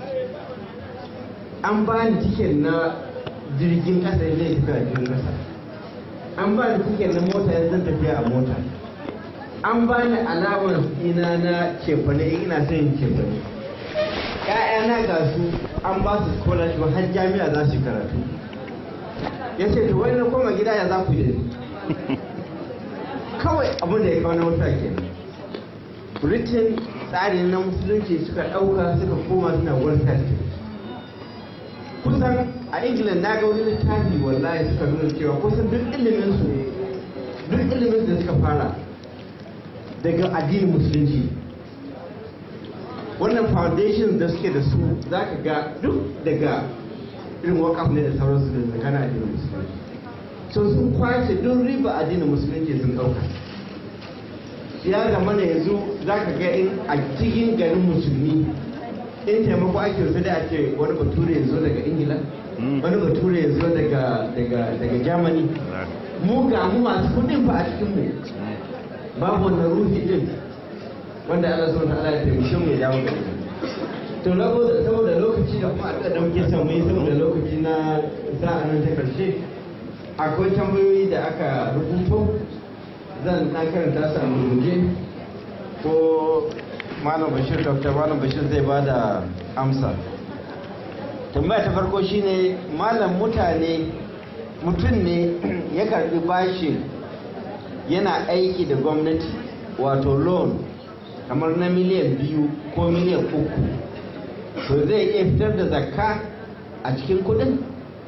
an ba ni tiket na jirgin kasa zai tafi a jirgin kasa an ba ni tiket na mota yanzu zan tafiya a mota an ba ni alamar ina na cefane in ina son yin cefane ‘ya'yana ga su an ba su scholarship har jami'a za su yi karatu ya ce to wani na koma gida ya za ku yi da ni kawai abin da ya kawo na wata kenan britain tsari na musulunci suka ɗauka suka koma suna welfare state kusan a england na ga wani littafi wallahi suka nuna cewa kusan duk ilimin su duk ilimin da suka fara daga addinin musulunci wannan foundation da suke da su za ka ga duk daga irin wakaf ne da sauransu da tsakanin addinin musulunci so sun kwace duk riba addinin musulunci sun ɗauka ya zama da yanzu za ka ga in a cikin garin musulmi in taimako ake wasu da ake wani bature ya zo daga ingila Mm. wani bature ya zo daga daga daga germany mu ga mu masu kudin ba a cikin mu babu wannan ruhi din wanda Allah subhanahu wa ta'ala ya taimake mu ya dawo da mu to saboda saboda lokaci da kuma alƙa da muke son mu yi saboda lokaci na sa'a nan ta karshe akwai tambayoyi da aka rubuto zan na karanta su a rubuce ko malam bashir dr malam bashir zai ba da amsa tambaya ta farko shine malam mutane mutum ne ya karbi bashi yana aiki da gwamnati wato loan kamar na miliyan biyu ko miliyan uku to zai iya fitar da zakka a cikin kudin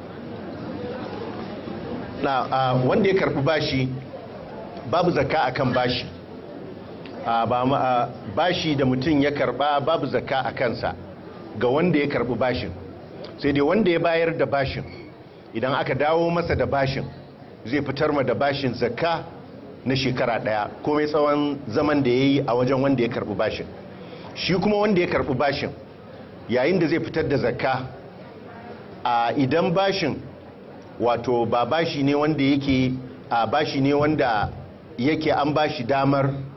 na a, wanda ya karbi bashi babu zakka akan bashi a, ba ma, a, bashi da mutum ya karba babu zakka a kansa ga wanda ya karbi bashin sai dai wanda ya bayar da bashin idan aka dawo masa da bashin zai fitar ma da bashin zakka na shekara daya komai tsawon zaman da ya yi a wajen wanda ya karbi bashin shi kuma wanda ya karbi bashin yayin da zai fitar da zakka a idan bashin wato ba bashi ne wanda yake a bashi ne wanda yake an bashi damar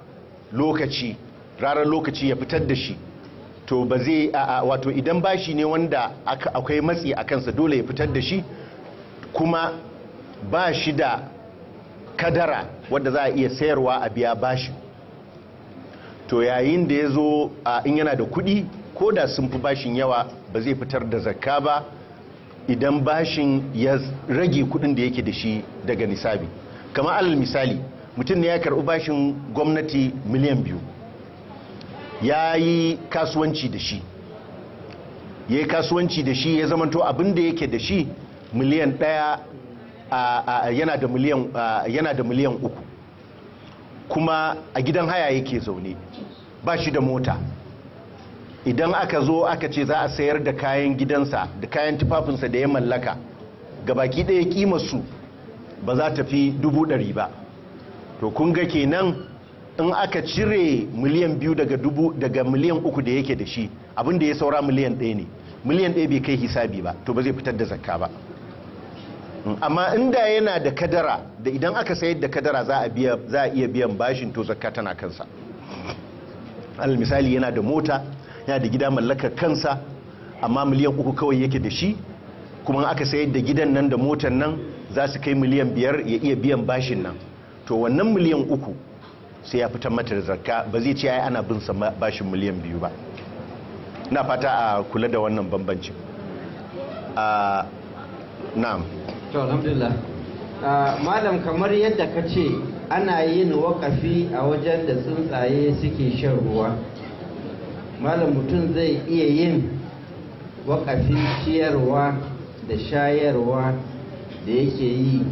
lokaci ranar lokaci ya fitar da shi to ba zai a- a- wato idan bashi ne wanda aka- akwai matsi a kansa dole ya fitar da shi kuma ba shi da kadara wadda za a iya sayarwa a biya bashi to yayin da ya zo a in yana da kuɗi ko da sun fi bashin yawa ba zai fitar da zakka ba idan bashin ya rage kuɗin da yake da shi daga nisabi kamar alal misali mutum ne ya karɓi bashin gwamnati miliyan biyu ya yi kasuwanci da shi ya yi kasuwanci da shi ya zamanto abin da yake da shi miliyan ɗaya a- a- yana da miliyan a, yana da miliyan uku kuma a gidan haya yake zaune ba shi da mota idan aka zo aka ce za a sayar da kayan gidansa da kayan tufafinsa da ya mallaka gabaki ɗaya kimarsu ba za ta fi dubu ɗari ba to kun ga kenan in aka cire miliyan biyu daga dubu daga miliyan uku da yake da shi abinda ya saura miliyan ɗaya ne miliyan ɗaya bai kai hisabi ba to ba zai fitar da zakka ba Mm, amma inda yana da kadara da idan aka sayar da kadara za a biya za a iya biyan bashin to zakka tana kansa alal misali yana da mota yana da gida mallakar kansa amma miliyan uku kawai yake da shi kuma in aka sayar da gidan nan da motan nan za su kai miliyan biyar ya iya biyan bashin nan to wannan miliyan uku sai ya fitar mata da zakka ba zai ce ai ana bin sa ma- bashin miliyan biyu ba na fata a kula da wannan bambancin a na'am to alhamdulillah Ah, malam kamar yadda ka ce ana yin wakafi a wajen da tsuntsaye suke shan ruwa malam mutum zai iya yin wakafin ciyarwa da shayarwa da yake yi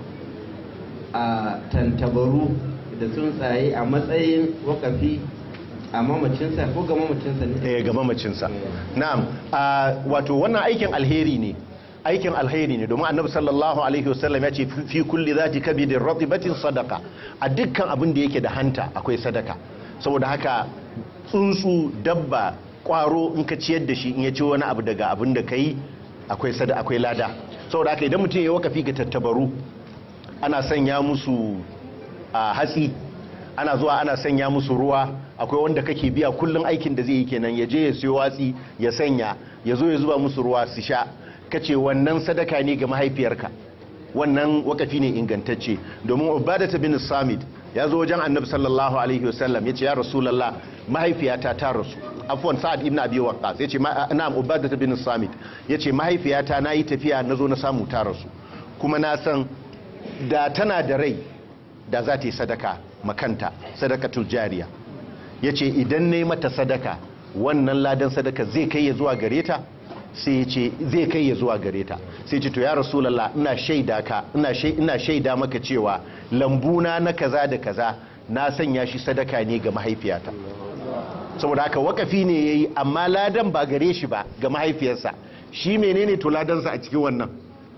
a tantabaru da tsuntsaye a matsayin wakafi a mamacinsa ko ga mamacinsa ne eh ga mamacinsa na'am a wato wannan aikin alheri ne aikin alheri ne domin annabi sallallahu alaihi wasallam ya ce fi- fi kulli zati kabidin ratibatin sadaka a dukkan abin da yake da hanta akwai sadaka saboda haka tsuntsu dabba kwaro in ka ciyar da shi in ya ci wani abu daga abin da kai akwai sada akwai lada saboda haka idan mutum ya wakafi ga tattabaru ana sanya musu a hatsi ana zuwa ana sanya musu ruwa akwai wanda kake biya kullum aikin da zai yi kenan ya je ya siyo watsi ya sanya ya zo ya zuba musu ruwa su sha kace wannan sadaka ne ga mahaifiyarka wannan wakafi ne ingantacce domin ubadata bin samid ya zo wajen annabi sallallahu alaihi wasallam ya ce ya rasulallah mahaifiyata ta rasu afwan sa'ad ibn abi waqqas ya ce na'am ubadata bin samid ya ce mahaifiyata na yi tafiya na zo na samu ta rasu kuma na san da tana da rai da za ta yi sadaka makanta sadakatul jariya ya ce idan na yi mata sadaka wannan ladan sadaka zai kai ya zuwa gare ta sai ya ce zai kai ya zuwa gare ta sai ce to ya rasulallah ina shaida ka ina shai- ina shaida maka cewa lambuna na kaza da kaza na sanya shi sadaka ne ga mahaifiyata saboda haka wakafi ne yayi amma ladan ba gare shi ba ga mahaifiyarsa shi menene to ladansa a cikin wannan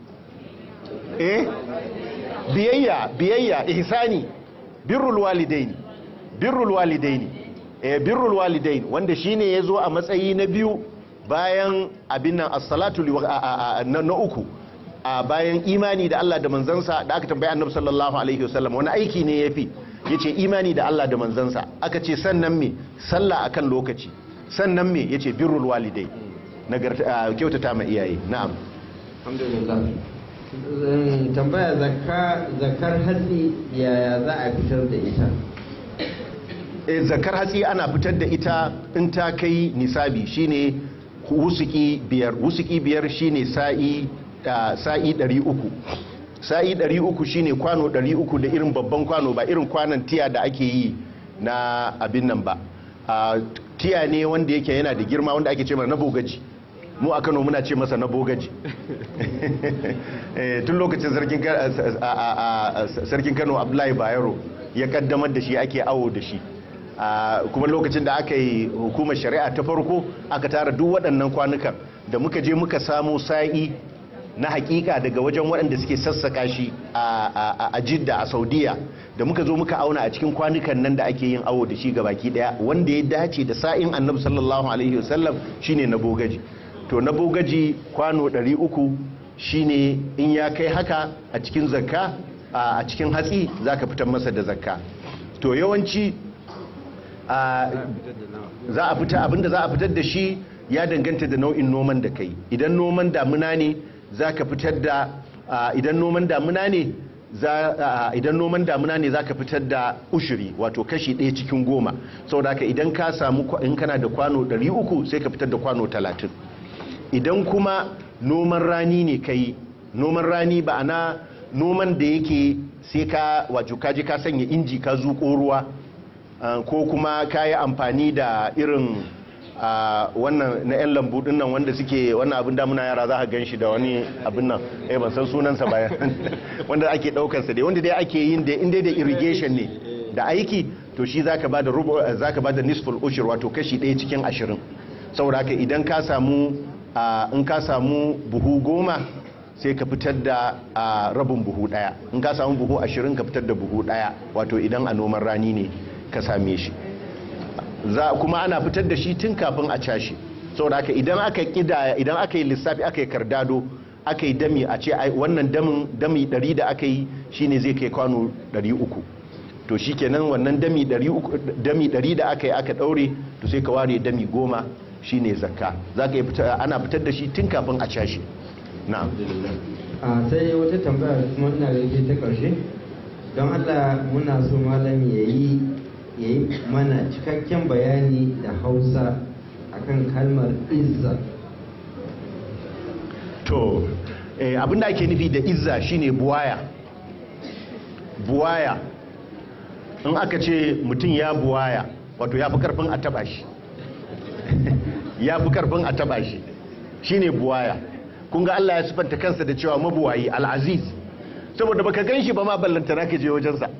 eh biyayya biyayya ihsani birrul walidaini birrul walidaini eh birrul walidain wanda shine yazo a matsayi na biyu bayan abin nan as-salatu li- a- a- a- na na uku a bayan imani da Allah da manzansa da aka tambaye Annabi sallallahu alaihi wasallam wani aiki ne yafi yace imani da Allah da manzansa aka ce sannan me sallah akan lokaci sannan me yace birrul walidai nagarta a, kyautata ma iyaye na'am alhamdulillah Zan tambaya zakka zakar hatsi yaya za a fitar da ita e, zakar hatsi ana fitar da ita in ta kai nisabi shine wusuki biyar wusuki biyar shine sa'i ah, sa'i 300 sa'i 300 shine kwano 300 da irin babban kwano ba irin kwanon tiya da ake yi na abin nan ba Ah, tiya ne wanda yake yana da girma wanda ake ce mana na bogaji mu a kano muna ce masa na bogaji Eh, tun lokacin sarkin Ka- a- a- a- sarkin kano abdullahi bayero ya kaddamar da shi ake awo da shi Ah, kuma lokacin da aka yi hukumar shari'a ta farko aka tara duk waɗannan kwanukan da muka je muka samu sa'i na hakika daga wajen waɗanda suke sassaka shi a- a a jidda a saudiya da muka zo muka auna a cikin kwanukan nan da ake yin awo da shi ga baki daya wanda ya dace da sa'in annabi sallallahu alaihi wasallam shine na bogaji to na bogaji kwano 300 shine in ya kai haka a cikin zakka a a cikin hatsi zaka fitar masa da zakka to yawanci a za a fita abinda za a fitar da shi ya danganta da nau'in noman da kai idan noman damuna ne za ka fitar da a, idan noman damuna ne za a, idan noman damuna ne za ka fitar da ushiri wato kashi ɗaya cikin goma saboda haka idan ka samu kwa- in kana da kwano 300 sai ka fitar da kwano 30 idan kuma noman rani ne kai noman rani ba ana noman da yake sai ka wato kaji ka sanya inji ka zuƙo ruwa Uh, ko kuma ka yi amfani da irin uh, wannan na 'yan lambu dinnan wanda suke wannan abin damuna yara za a gan shi da wani abin nan eh ban san sunansa bayan wanda ake daukarsa dai wanda dai ake yin da inda da irrigation ne da aiki to shi zaka ba da rubu zaka ba da nisful ushur wato kashi ɗaya cikin ashirin saboda haka idan ka samu uh, in ka samu buhu goma sai ka fitar da uh, rabin buhu ɗaya in ka samu buhu ashirin ka fitar da buhu ɗaya wato idan a noman rani ne ka same shi za kuma ana fitar da shi tun kafin a cashe saboda haka idan aka kidaya idan aka yi lissafi aka yi kardado aka yi dami a ce ai, wannan damin dami 100 da aka yi shine zai kai kwano 300 to shikenan wannan dami 300 dami 100 da aka yi aka daure to sai ka ware dami 10 shine zakka zaka yi fitar ana fitar da shi tun kafin a cashe na'am a sai wata tambaya kuma ina da ke ta ƙarshe don allah muna so malam ya yi ya yi mana cikakken bayani da hausa akan kalmar izza to eh, abinda ake nufi da izza shine buwaya buwaya in aka ce mutum ya buwaya wato ya fi karfin a taba shi ya fi karfin a taba shi shine buwaya kun ga Allah ya sifanta kansa da cewa mabuwayi al'aziz saboda baka gan shi ba ma ballantana ka je wajensa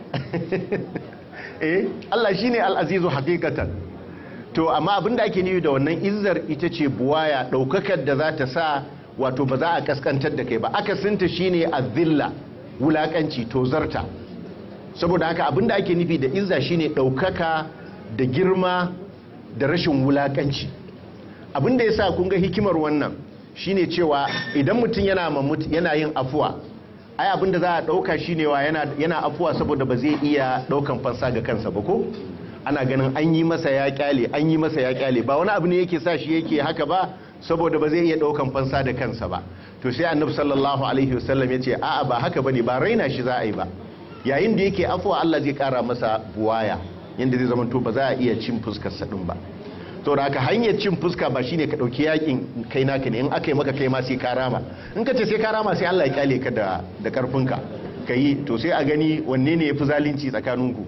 eh Allah shine al'azizu hakikatan to amma abinda ake nufi da wannan izzar ita ce buwaya daukakar da za ta sa wato ba za a kaskantar da kai ba akasinta shine azilla wulakanci to zarta saboda haka abinda ake nufi da izza shine daukaka da girma da rashin wulakanci abinda yasa kun ga hikimar wannan shine cewa idan mutum yana mamut yana yin afuwa ai abinda za a dauka shine wa yana yana afuwa saboda ba zai iya daukan fansa ga kansa ba ko ana ganin an yi masa ya kyale an yi masa ya kyale ba wani abu ne yake sa shi yake haka ba saboda ba zai iya daukan fansa da kansa ba to sai annabi sallallahu alaihi wasallam yace a'a ba haka bane ba raina shi za a yi ba yayin da yake afuwa Allah zai kara masa buwaya yanda zai zama to ba za a iya cin fuskar sa din ba to da haka hanyar cin fuska ba shine ka dauki yakin kai naka ne in aka yi maka kai ma sai ka rama in ka ce sai ka rama sai Allah ya kyale ka da da karfinka kai to sai a gani wanne ne yafi zalunci tsakaninku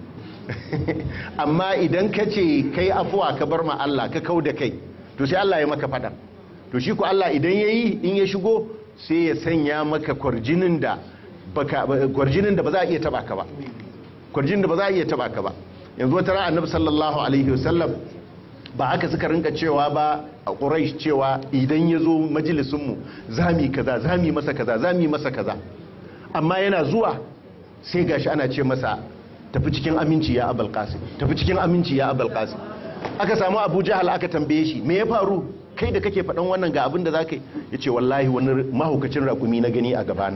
amma idan ka ce kai afuwa ka bar ma Allah ka kau da kai to sai Allah ya maka fada to shi ku Allah idan yayi in ya shigo sai ya sanya maka kwarjinin da baka kwarjinin da ba za a iya taba ka ba kwarjinin da ba za a iya taba ka ba yanzu wata ran annabi sallallahu alaihi wasallam ba haka suka rinka cewa ba a quraish cewa idan ya zo majalisin mu zami kaza zami masa kaza zami masa kaza amma yana zuwa sai gashi ana ce masa tafi cikin aminci ya abul qasim tafi cikin aminci ya abul qasim aka samu abu jahal aka tambaye shi me ya faru kai da kake faɗan wannan ga abin da za ka yi ya ce wallahi wani mahaukacin rakumi na gani a gabana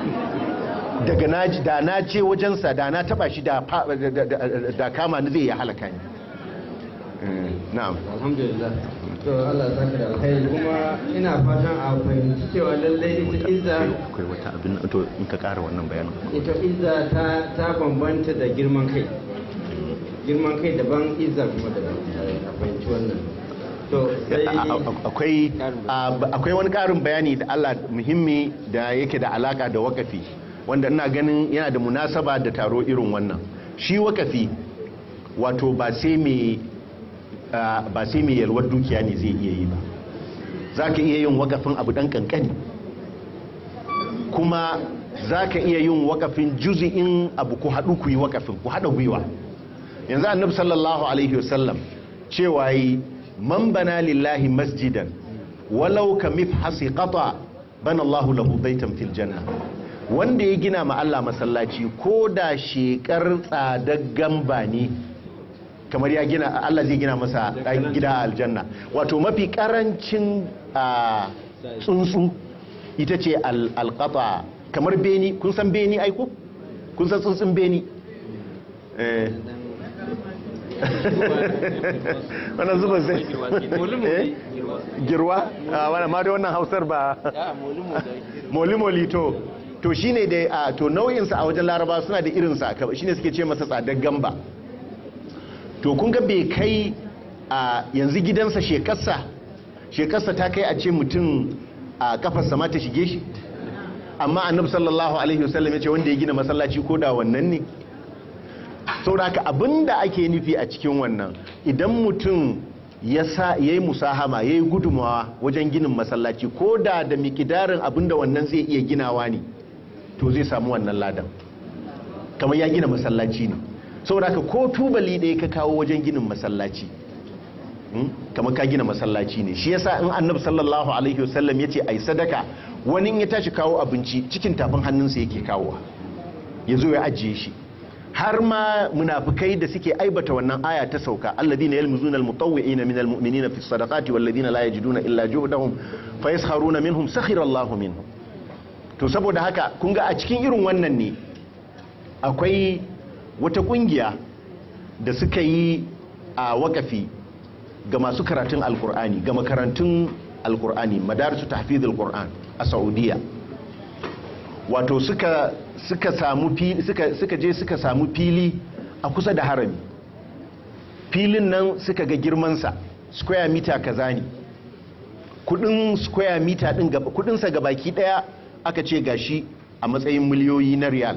daga na da na ce wajensa da na taba shi da kama ni zai ya halaka ni na'am alhamdulillah to Allah ya saka da alkhairi kuma ina fatan a fahimci cewa lallai ita izza akwai wata abin to in ka ƙara wannan bayanin ita izza ta ta bambanta da girman kai girman kai daban izza kuma daban a fahimci wannan to sai akwai akwai wani ƙarin bayani da Allah muhimmi da yake da alaka da wakafi wanda ina ganin yana da munasaba da taro irin wannan shi wakafi wato ba sai mai ba sai mai yalwar dukiya ne zai iya yi ba za ka iya yin wakafin abu ɗan ƙanƙani kuma za ka iya yin wakafin juzi'in abu ku haɗu ku yi wakafin ku haɗa gwiwa yanzu annabi sallallahu alaihi wasallam cewa yi man bana lillahi masjidan walau ka mifhasi qata bana Allahu lahu baitan fil janna wanda ya gina ma Allah masallaci ko da shekar tsadaggan ba ne kamar ya gina Allah zai gina masa gida a aljanna wato mafi karancin tsuntsu ita ce alƙata kamar beni kun san beni aiko kun san tsuntsun beni wannan zuba sai Eh? girwa a wannan ma da wannan hausar ba moli-moli to to shine da a to nau'insa a wajen laraba suna da irinsa shine suke ce masa tsadar gamba to kun ga bai kai a yanzu gidansa shekarsa shekarsa ta kai a ce mutum a kafarsa ma ta shige shi amma annabi sallallahu alaihi wasallam ya ce wanda ya gina masallaci ko da wannan ne saboda haka abinda ake nufi a cikin wannan idan mutum ya sa yayi musahama yayi gudumawa wajen ginin masallaci ko da da mikidarin abinda wannan zai iya ginawa ne to zai samu wannan ladan kamar ya gina masallaci ne saboda haka ko tubali ɗaya ka kawo wajen ginin masallaci hmm? kamar ka gina masallaci ne shi yasa in annabi sallallahu alaihi wasallam ya ce ai sadaka wani in ya tashi kawo abinci cikin tafin hannunsa yake kawowa ya zo ya ajiye shi har ma munafikai da suke aibata wannan aya ta sauka alladina yalmuzuna almutawwi'ina minal mu'minina fi sadaqati walladina la yajiduna illa juhdahum fayaskharuna minhum sakhira Allahu minhum to saboda haka kun ga a cikin irin wannan ne akwai wata kungiya da suka yi a wakafi ga masu karatun alkur'ani ga makarantun alkur'ani madarisu tahfizul qur'an a saudiya wato suka suka samu fili suka suka je suka samu fili a kusa da harami filin nan suka ga girmansa square meter kaza ne kudin square meter din kudinsa gabaki daya aka ce gashi a matsayin miliyoyi na riyal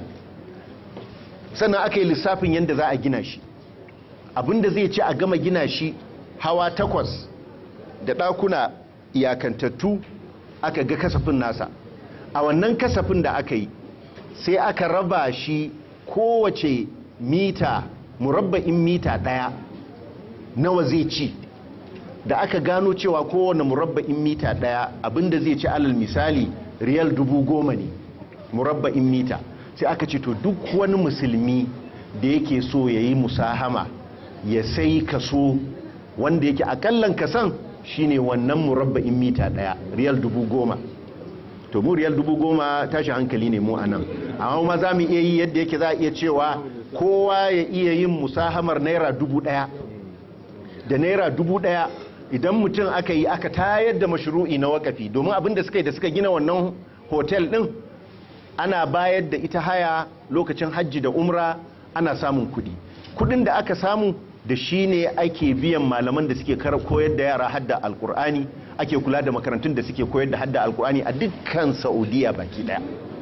sannan aka yi lissafin yadda za a gina shi abinda zai ce a gama gina shi hawa takwas da ɗakuna iyakantattu aka ga kasafin nasa a wannan kasafin da aka yi sai aka raba shi kowace mita murabba'in mita ɗaya nawa zai ci da aka gano cewa kowane murabba'in mita ɗaya abinda zai ci alal misali riyal dubu goma ne murabba'in mita sai aka ce to duk wani musulmi da yake so ya yi musahama ya sai kaso wanda yake akallan kasan shine wannan murabba'in mita daya riyal dubu goma to mu riyal dubu goma tashi hankali ne mu a nan amma ma za mu iya yi yadda yake za a iya cewa kowa ya iya yin musahamar naira dubu daya da naira dubu daya idan mutum aka yi aka tayar da mashru'i na wakafi domin abin da suka yi da suka gina wannan hotel din ana bayar da ita haya lokacin hajji da umra ana samun kudi kudin da aka samu da shi ne ake biyan malaman da suke koyar da yara hadda alkur'ani ake kula da makarantun da suke koyar da hadda alkur'ani a dukkan saudiya baki daya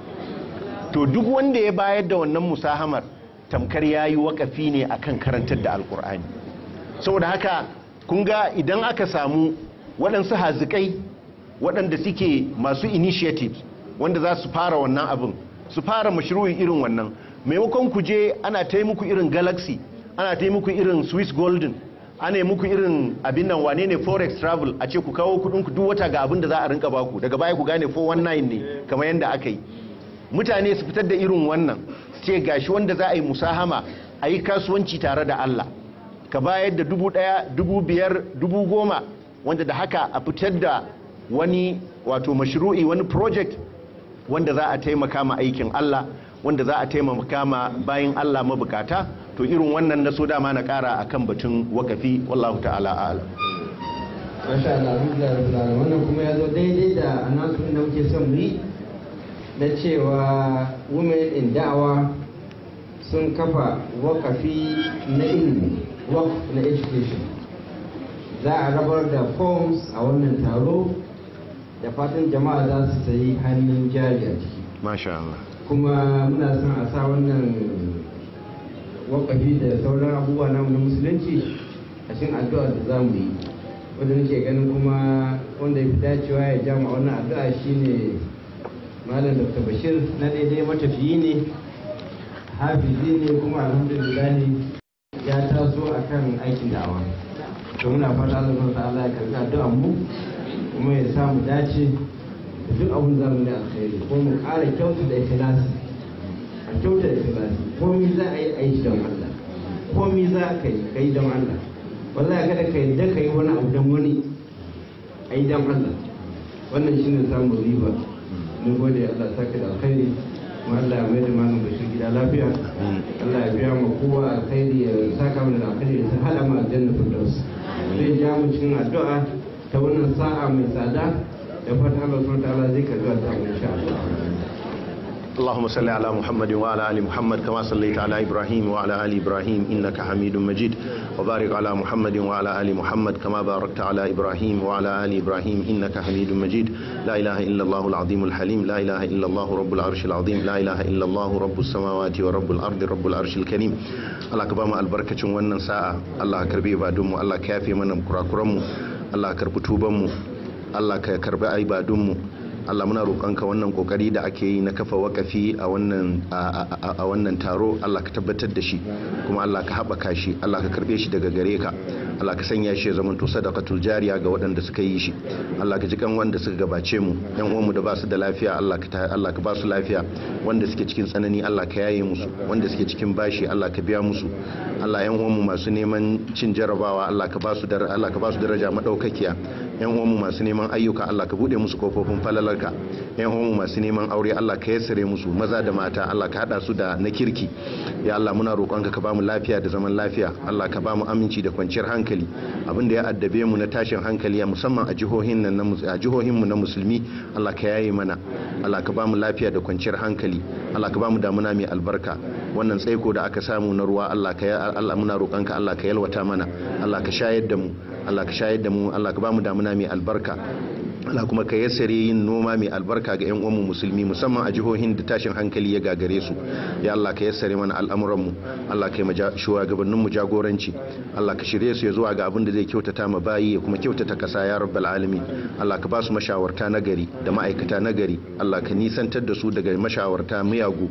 to duk wanda ya bayar da wannan musahamar tamkar ya yi wakafi ne akan karantar da alkur'ani saboda haka kun ga idan aka samu waɗansu hazikai waɗanda suke masu initiatives wanda za su fara wannan abin su fara mashru'i irin wannan maimakon ku je ana ta muku irin galaxy ana ta muku irin swiss golden ana yi muku irin abin nan wane ne forex travel a ce ku kawo kudin ku duk wata ga abin da za a rinka baku daga baya ku gane 419 ne kamar yadda aka yi mutane su fitar da irin wannan su ce gashi wanda za a yi musahama a yi kasuwanci tare da Allah ka bayar da dubu daya dubu biyar dubu goma wanda da haka a fitar da wani wato mashru'i wani project wanda za a taimaka ma aikin Allah wanda za a taimaka ma bayan Allah mabukata to irin wannan na so dama na kara akan batun wakafi wallahu ta'ala a'lam masha Allah alhamdulillah rabbil alamin wannan kuma ya zo daidai da announcement da muke son mu yi na cewa women in da'awa sun kafa wakafi na ilimi work na education za a rabar da forms a wannan taro da fatan jama'a za su sayi hannun jari a ciki masha Allah kuma muna son a sa wannan wakafi da sauran abubuwa namu na musulunci a cikin addu'a da za mu yi wanda nake ganin kuma wanda ya fi dacewa ya jama wannan addu'a shine malam dr bashir na daidai matafiyi ne hafizi ne kuma alhamdulillah ya taso akan aikin da'awa to muna fata Allah subhanahu ta'ala ya karbi addu'an mu kuma ya samu dace da duk abin da mu da alkhairi ko mu ƙara kyautu da ikhlasi a kyauta da ikhlasi komai za a yi aiki don Allah komai za ka yi kai don Allah wallahi kada ka yadda ka yi wani abu don wani a yi don Allah wannan shine samun riba mun gode Allah saka da alkhairi kuma Allah ya mai da malam bashir gida lafiya Allah ya biya mu kowa alkhairi ya saka mana da alkhairi ya hada mu aljanna firdaus zai ja mu cikin addu'a ta wannan sa'a mai tsada da fatan Allah subhanahu wa ta'ala zai karbi ta mu insha Allah اللهم صل على محمد وعلى ال محمد كما صليت على ابراهيم وعلى ال ابراهيم انك حميد مجيد وبارك على محمد وعلى ال محمد كما باركت على ابراهيم وعلى ال ابراهيم انك حميد مجيد لا اله الا الله العظيم الحليم لا اله الا الله رب العرش العظيم لا اله الا الله رب السماوات ورب الارض رب العرش الكريم Allah ka ba mu albarkacin wannan sa'a Allah ka karbi ibadunmu Allah ka yafe mana kurakuranmu Allah ka karbi tubanmu Allah ka karbi ibadunmu Allah muna roƙonka wannan kokari da ake yi na kafa wakafi a wannan a wannan taro Allah ka tabbatar da shi kuma Allah ka haɓaka shi Allah ka karɓe shi daga gare ka Allah ka sanya shi ya zama to sadaqatul jariya ga waɗanda suka yi shi Allah ka ji kan wanda suka gabace mu yan uwanmu da ba su da lafiya Allah ka Allah ka ba su lafiya wanda suke cikin tsanani Allah ka yaye musu wanda suke cikin bashi Allah ka biya musu Allah yan uwanmu masu neman cin jarabawa Allah ka ba su Allah ka ba su daraja madaukakiya yan uwanmu masu neman ayyuka Allah ka bude musu kofofin falalarka yan uwanmu masu neman aure Allah ka yassare musu maza da mata Allah ka hada su da na kirki ya Allah muna roƙonka ka bamu lafiya da zaman lafiya Allah ka bamu aminci da kwanciyar hankali abin da ya addabe mu na tashin hankali musamman a jihohin nan na a jihohin mu na musulmi Allah ka yaye mana Allah ka bamu lafiya da kwanciyar hankali Allah ka bamu damuna mai albarka wannan tsaiko da aka samu na ruwa Allah ka Allah muna roƙonka Allah ka yalwata mana Allah ka shayar da mu Allah ka shayar da mu Allah ka bamu damuna mai albarka Allah kuma ka yassare yin noma mai albarka ga 'yan uwanmu musulmi musamman a jihohin da tashin hankali ya gagare su ya Allah ka yassare mana al'amuranmu Allah ka yi shugabannin mu jagoranci Allah ka shirye su ya zuwa ga abin da zai kyautata ma bayi ya kuma kyautata kasa ya rabbal alamin Allah ka ba su mashawarta nagari da ma'aikata nagari Allah ka nisantar da su daga mashawarta miyagu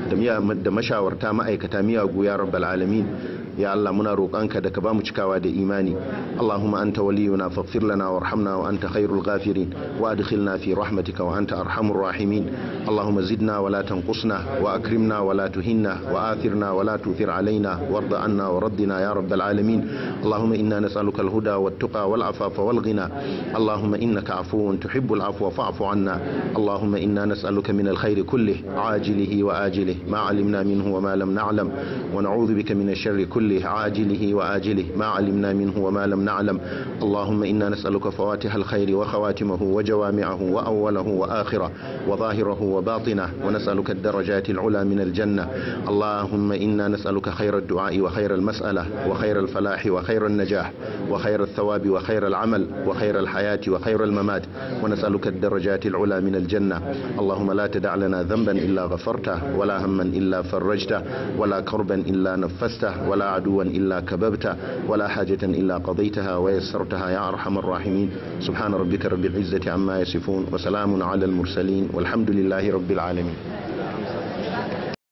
da mashawarta ma'aikata miyagu ya rabbal alamin ya Allah muna roƙonka da ka bamu cikawa da imani Allahumma anta waliyuna faghfir lana warhamna wa anta khairul ghafirin wa adkhilna fi rahmatika wa anta arhamur rahimin Allahumma zidna wa la tanqusna wa akrimna wa la tuhinna wa athirna wa la tuthir alaina warda anna wa raddina ya rabbal alamin Allahumma inna nas'aluka al-huda wat-tuqa wal-afafa wal-ghina Allahumma innaka afuwun tuhibbul afwa fa'fu anna Allahumma inna nas'aluka min al-khayri kullih ajilihi wa ajilihi ma 'alimna minhu wa ma lam na'lam wa na'udhu bika min ash-sharri kullih كله عاجله وآجله ما علمنا منه وما لم نعلم اللهم إنا نسألك فواتح الخير وخواتمه وجوامعه وأوله وآخره وظاهره وباطنه ونسألك الدرجات العلى من الجنة اللهم إنا نسألك خير الدعاء وخير المسألة وخير الفلاح وخير النجاح وخير الثواب وخير العمل وخير الحياة وخير الممات ونسألك الدرجات العلى من الجنة اللهم لا تدع لنا ذنبا إلا غفرته ولا هما إلا فرجته ولا كربا إلا نفسته ولا عدوا إلا كببت ولا حاجة إلا قضيتها ويسرتها يا أرحم الراحمين سبحان ربك رب العزة عما يصفون وسلام على المرسلين والحمد لله رب العالمين